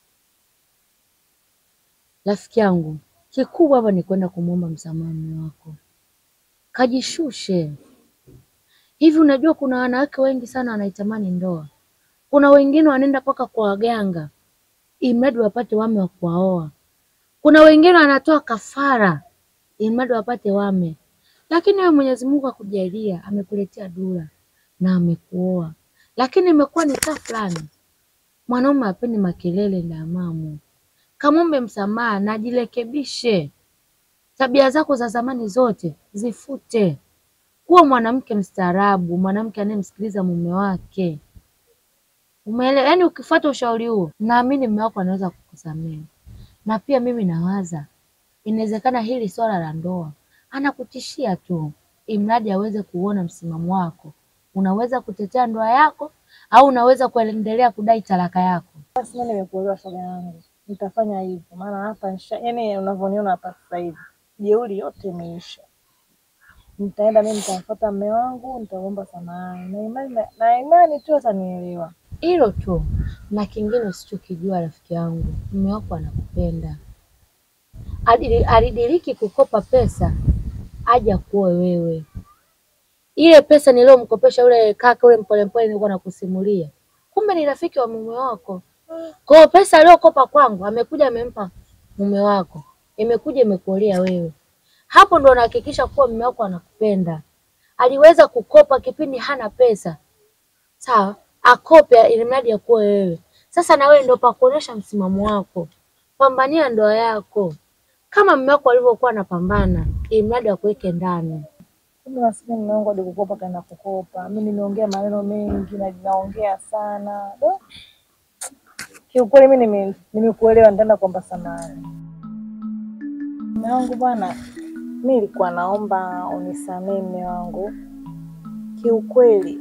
Rafiki yangu, kikubwa hapa ni kwenda kumwomba msamaha mume wako, kajishushe. Hivi unajua kuna wanawake wengi sana wanaitamani ndoa, kuna wengine wanaenda mpaka kwa waganga imradi wapate wame wa kuwaoa, kuna wengine wanatoa kafara imradi wapate wame lakini wewe Mwenyezi Mungu akujalia, amekuletea dura na amekuoa, lakini imekuwa ni taa fulani. Mwanaume apendi makelele na amamu, kamwombe msamaha na ajirekebishe. Tabia zako za zamani zote zifute, kuwa mwanamke mstaarabu, mwanamke anayemsikiliza mume wake. Umeelewa? Yaani ukifuata ushauri huo, naamini mume wako anaweza kukusamehe. Na pia mimi nawaza inawezekana hili swala la ndoa anakutishia tu, imradi aweze kuona msimamo wako. Unaweza kutetea ndoa yako au unaweza kuendelea kudai talaka yako. Basi mimi nimekuelewa shoga yangu, nitafanya hivyo, maana hapa nisha, yani unavyoniona hapa sasa hivi jeuri yote imeisha. Nitaenda mimi, nitamfuata mume wangu, nitaomba samahani na imani, na imani tu atanielewa. Hilo tu, na kingine usichokijua rafiki yangu, mume wako anakupenda. Adili- Alidiriki kukopa pesa aje akuoe wewe. Ile pesa niliyomkopesha yule kaka yule mpolepole nilikuwa nakusimulia, kumbe ni rafiki wa mume wako. Kwa hiyo pesa aliyokopa kwangu amekuja amempa mume wako, imekuja imekuolea wewe. Hapo ndo unahakikisha kuwa mume wako anakupenda. Aliweza kukopa kipindi hana pesa, sawa, akope ili mradi akuoe wewe. Sasa na wewe ndo pa kuonyesha msimamo wako, pambania ndoa yako kama mume wako alivyokuwa anapambana, ili mradi akuweke ndani. Kumbe maskini mume wangu hadi kukopa kaenda kukopa. Mimi nimeongea maneno mengi na naongea sana. Do. Kiukweli mimi nime- nimekuelewa, nitaenda kuomba samahani. Mume wangu bwana, mi nilikuwa naomba unisamehe mume wangu. Kiukweli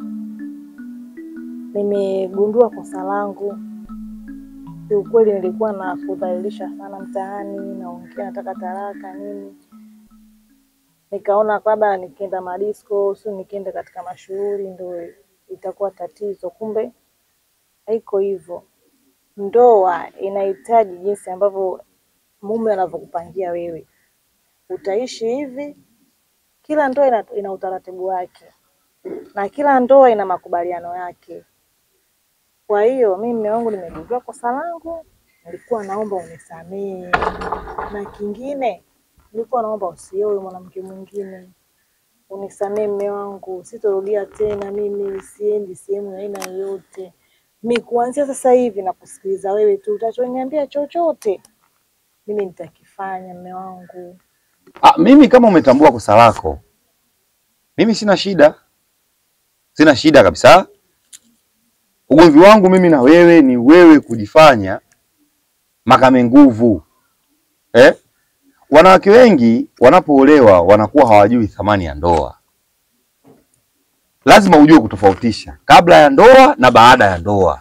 nimegundua kosa langu. Kiukweli nilikuwa na kudhalilisha sana mtaani, naongea nataka talaka nini. Nikaona labda nikienda madisko, sio nikienda katika mashughuli ndio itakuwa tatizo. Kumbe haiko hivyo. Ndoa inahitaji jinsi ambavyo mume anavyokupangia wewe, utaishi hivi. Kila ndoa ina, ina utaratibu wake na kila ndoa ina makubaliano yake. Kwa hiyo mimi mume wangu nimegundua kosa langu, nilikuwa naomba unisamehe, na kingine nilikuwa naomba usioe mwanamke mwingine. Unisamehe mume wangu, sitorudia tena. Mimi siendi sehemu ya aina yoyote. Mi kuanzia sasa hivi na kusikiliza wewe tu, utachoniambia chochote mimi nitakifanya mume wangu. Ah, mimi kama umetambua kosa lako, mimi sina shida, sina shida kabisa. Ugomvi wangu mimi na wewe ni wewe kujifanya makame nguvu eh? Wanawake wengi wanapoolewa wanakuwa hawajui thamani ya ndoa. Lazima ujue kutofautisha kabla ya ndoa na baada ya ndoa.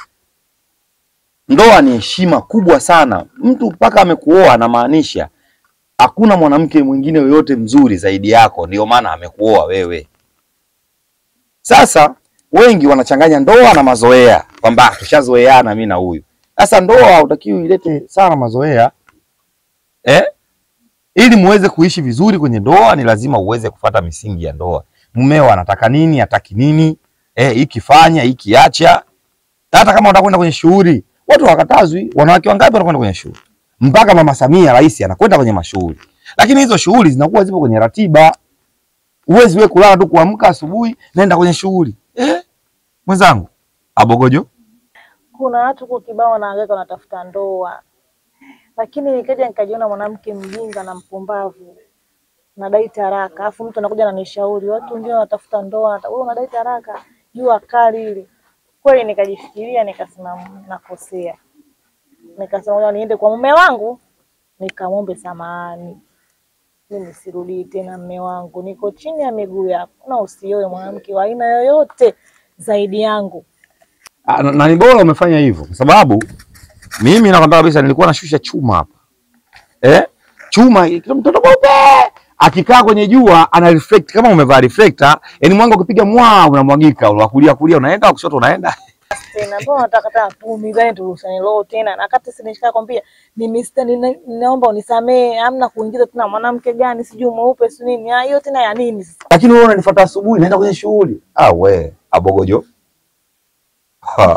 Ndoa ni heshima kubwa sana. Mtu mpaka amekuoa anamaanisha hakuna mwanamke mwingine yoyote mzuri zaidi yako, ndio maana amekuoa wewe. Sasa wengi wanachanganya ndoa na mazoea, kwamba tushazoeana mimi na huyu. Sasa ndoa hutakiwi ilete sana mazoea eh? Ili muweze kuishi vizuri kwenye ndoa, ni lazima uweze kufata misingi ya ndoa. Mumeo anataka nini, hataki nini, eh, hiki fanya, hiki acha. Hata kama utakwenda kwenye shughuli, watu hawakatazwi. Wanawake wangapi wanakwenda kwenye shughuli? Mpaka Mama Samia rais anakwenda kwenye mashughuli, lakini hizo shughuli zinakuwa zipo kwenye ratiba. Uwezi wewe kulala tu kuamka asubuhi naenda kwenye shughuli eh? Mwenzangu abogojo Kuna watu kwa kibao wanahangaika wanatafuta ndoa, lakini nikaja nikajiona mwanamke mjinga na mpumbavu, nadai taraka, alafu mtu anakuja ananishauri watu wengine wanatafuta ndoa, wewe unadai taraka, jua kali hili. Kweli nikajifikiria, nikasema nakosea, nikasema ngoja niende kwa mume wangu nikamwombe samahani, mimi sirudii tena mume wangu, niko chini ya miguu yako, na usioe mwanamke wa aina yoyote zaidi yangu. Ah, na, na ni bora umefanya hivyo kwa sababu mimi nakwambia kabisa nilikuwa nashusha chuma hapa eh? Chuma kila mtoto mweupe akikaa kwenye jua ana reflect kama umevaa reflector, yani mwanga ukipiga mwa unamwagika, wa kulia kulia unaenda, wa kushoto unaenda. tena mbona unataka tena tuumizane turushane roho tena na kati si nishika kwambia mimi sita nina- ninaomba unisamee amna kuingiza tena mwanamke gani sijui mweupe si nini Ah, hiyo tena ya nini sasa Lakini wewe unanifuata asubuhi naenda kwenye shughuli. Ah we, abogojo. Ha.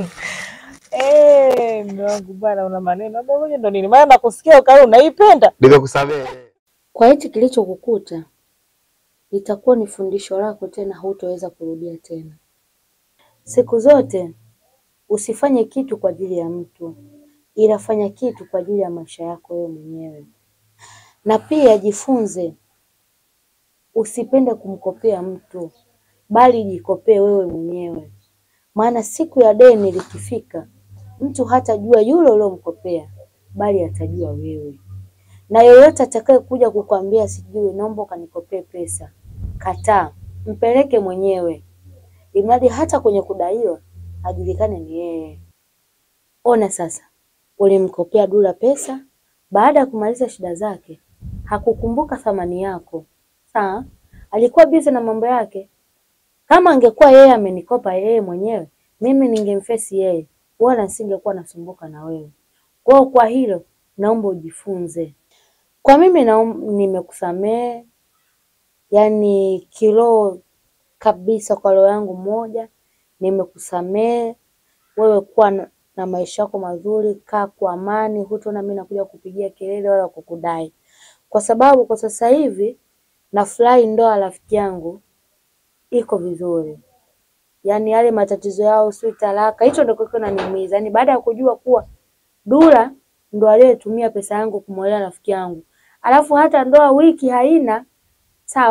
eh mume wangu bwana una maneno hapo ngoja ndo nini maana nakusikia ukali unaipenda Nimekusamehe. Kwa hichi kilichokukuta itakuwa ni fundisho lako, tena hutoweza kurudia tena. Siku zote usifanye kitu kwa ajili ya mtu, ila fanya kitu kwa ajili ya maisha yako wewe mwenyewe. Na pia jifunze, usipende kumkopea mtu, bali jikopee wewe mwenyewe, maana siku ya deni likifika, mtu hatajua yule uliomkopea, bali atajua wewe na yoyote atakaye kuja kukwambia sijui, naomba ukanikopee pesa, kataa, mpeleke mwenyewe, imradi hata kwenye kudaiwa ajulikane ni yeye. Ona sasa, ulimkopea Dula pesa, baada ya kumaliza shida zake hakukumbuka thamani yako. Sawa, alikuwa bize na mambo yake. Kama angekuwa yeye amenikopa yeye mwenyewe, mimi ningemfesi yeye, wala nisingekuwa nasumbuka na wewe. Kwa hiyo kwa hilo naomba ujifunze. Kwa mimi naom- nimekusamehe, yani kiroho kabisa, kwa roho yangu moja nimekusamehe. Wewe kuwa na, na maisha yako mazuri, kaa kwa amani, hutaona mimi nakuja kupigia kelele wala kukudai, kwa sababu kwa sasa hivi nafurahi ndoa rafiki yangu iko vizuri, yaani yale matatizo yao si talaka, hicho ndio kilikuwa kinaniumiza, yaani baada ya kujua kuwa Dula ndo aliyetumia pesa yangu kumwolea rafiki yangu, alafu hata ndoa wiki haina sawa,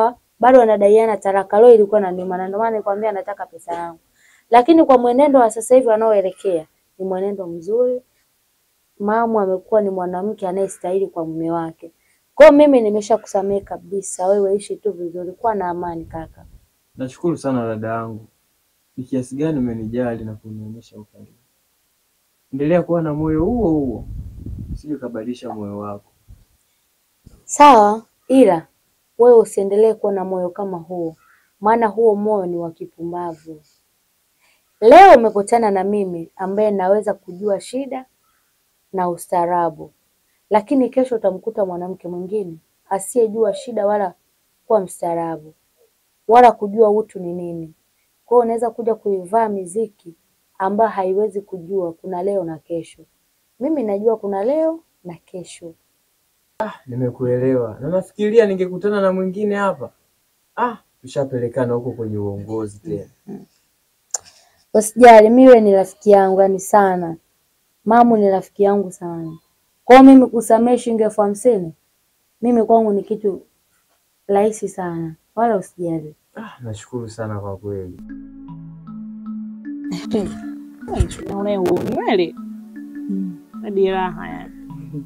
bado wanadaiana talaka. Leo ilikuwa inaniuma na ndio maana nikwambia nataka pesa yangu, lakini kwa mwenendo wa sasa hivi wanaoelekea ni mwenendo mzuri. Mamu amekuwa ni mwanamke anayestahili kwa mume wake. Kwa hiyo mimi nimeshakusamehe kabisa, wewe ishi tu vizuri, kuwa na amani kaka. Nashukuru sana dada yangu, ni kiasi gani umenijali na kunionyesha ukarimu. Endelea kuwa na moyo huo huo, usije ukabadilisha moyo wako. Sawa, ila wewe usiendelee kuwa na moyo kama huo, maana huo moyo ni wa kipumbavu. Leo umekutana na mimi ambaye naweza kujua shida na ustaarabu, lakini kesho utamkuta mwanamke mwingine asiyejua shida wala kuwa mstaarabu wala kujua utu ni nini. Kwa hiyo unaweza kuja kuivaa miziki ambayo haiwezi kujua kuna leo na kesho. Mimi najua kuna leo na kesho. Nimekuelewa na nafikiria ningekutana na mwingine hapa, ah, tushapelekana huko kwenye uongozi tena. Usijali, miwe ni rafiki yangu yani sana. Mamu ni rafiki yangu sana. Kwa hiyo mimi kusamehe shilingi elfu hamsini mimi kwangu ni kitu rahisi sana, wala usijali. Ah, nashukuru sana kwa kweli. Unaunywele hadi raha yani.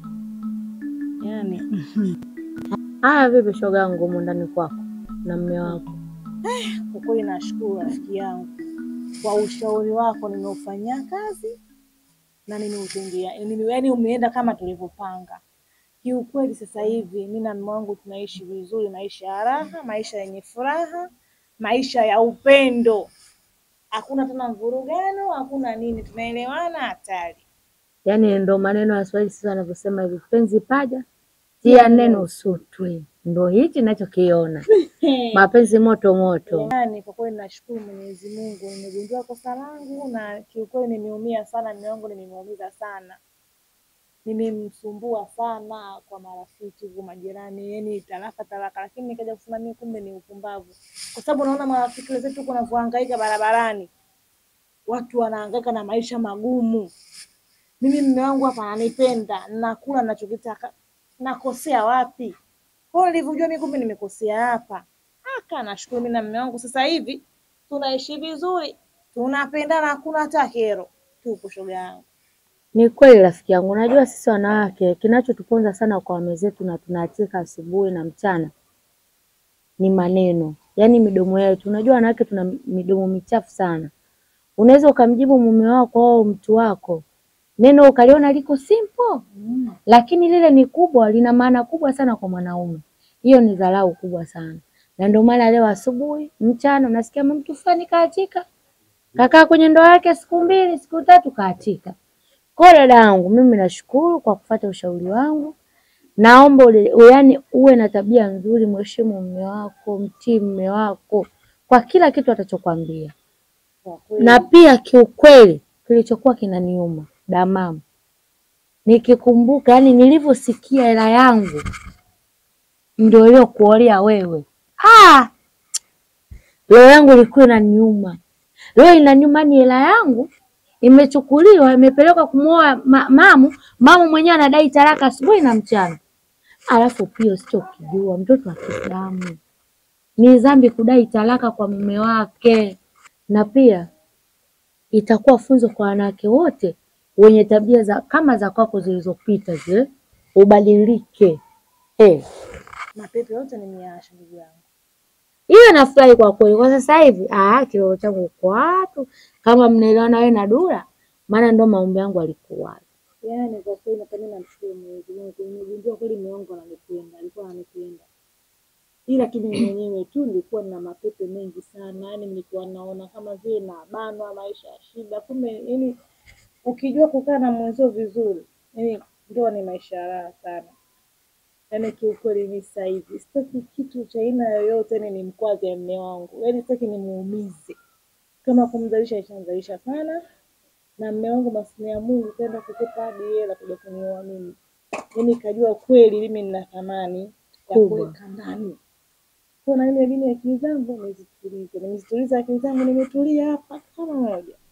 Yani Haya, vipi shoga yangu humu ndani kwako na mme wako? kwa kweli nashukuru rafiki yangu kwa ushauri wako, nimeufanyia kazi na nimeutendea, yaani umeenda kama tulivyopanga. Kiukweli sasa hivi mimi na mume wangu tunaishi vizuri, maisha ya raha, maisha yenye furaha, maisha ya upendo. Hakuna tena mvurugano, hakuna nini, tunaelewana hatari. Yaani ndo maneno ya Swahili sasa wanavyosema hivi, penzi paja tia neno usutwe. Ndo hichi nachokiona, mapenzi moto moto. Yaani kwa kweli nashukuru Mwenyezi Mungu, nimegundua kosa langu na kiukweli nimeumia sana, mume wangu nimemuumiza sana, nimemsumbua sana kwa marafiki huko majirani, yani talaka talaka, lakini nikaja kusema mimi kumbe ni upumbavu, kwa sababu naona marafiki wenzetu huko wanavyohangaika barabarani, watu wanahangaika na maisha magumu. Mimi mume wangu hapa ananipenda, nakula ninachokitaka, nakosea wapi? Kwa hiyo nilivyojua mimi kumbe nimekosea hapa, aka nashukuru mimi na mume wangu sasa hivi tunaishi vizuri, tunapendana, hakuna hata kero. Tupo shoga yangu. Ni kweli rafiki yangu, unajua sisi wanawake kinachotuponza sana kwa wame zetu na tunaachika asubuhi na mchana ni maneno, yaani midomo yetu. Unajua wanawake tuna midomo michafu sana. Unaweza ukamjibu mume wako au mtu wako neno ukaliona liko simple, lakini lile ni kubwa, lina maana kubwa sana kwa mwanaume. Hiyo ni dharau kubwa sana, na ndio maana leo asubuhi, mchana unasikia mtu fulani kaachika, kakaa kwenye ndoa yake siku mbili siku tatu kaachika. Kwa hiyo dada yangu, mimi nashukuru kwa kufuata ushauri wangu. Naomba ule, yaani uwe na tabia nzuri, mheshimu mume wako, mtii mume wako kwa kila kitu atachokwambia. Kwa kweli Na pia kiukweli, kilichokuwa kinaniuma damamu, nikikumbuka yani nilivyosikia hela yangu ndio iliyokuolea wewe, ha! roho yangu ilikuwa inaniuma. Roho inaniuma, ni hela yangu imechukuliwa, imepelekwa kumwoa ma, mamu. Mamu mwenyewe anadai talaka asubuhi na mchana, alafu pia usichokijua, mtoto wa Kiislamu ni dhambi kudai talaka kwa mume wake, na pia itakuwa funzo kwa wanawake wote wenye tabia za kama za kwako zilizopita zile, ubadilike. Eh, mapepe yote nimeacha ndugu yangu. hiyo nafurahi kwa kweli. Kwa sasa hivi ah, kiroho changu kwa watu kama mnaelewana wewe na Dula, maana ndo maombi yangu alikuwa Yaani kwa kweli napenda namshukuru Mwenyezi Mungu. Nimegundua kweli mume wangu ananipenda, alikuwa ananipenda. Ila tu mimi mwenyewe tu nilikuwa na mapepe mengi sana, yaani nilikuwa naona kama vile nabanwa maisha ya shida. Kumbe yaani ukijua kukaa na mwenzio vizuri, yaani ndoa ni maisha ya raha sana. Yaani kiukweli mimi sasa hivi sitaki kitu cha aina yoyote, yaani nimkwaze mume wangu, yaani sitaki nimuumize. Kama kumzalisha ishamzalisha sana, na mume wangu maskini ya Mungu kaenda kukopa hadi hela kuja kunioa mimi. Yaani kajua kweli mimi nina thamani ya Kubwa. kuweka ndani. Kwa na mimi mimi akili zangu nimezituliza, nimezituliza akili zangu, nimetulia hapa kama moja.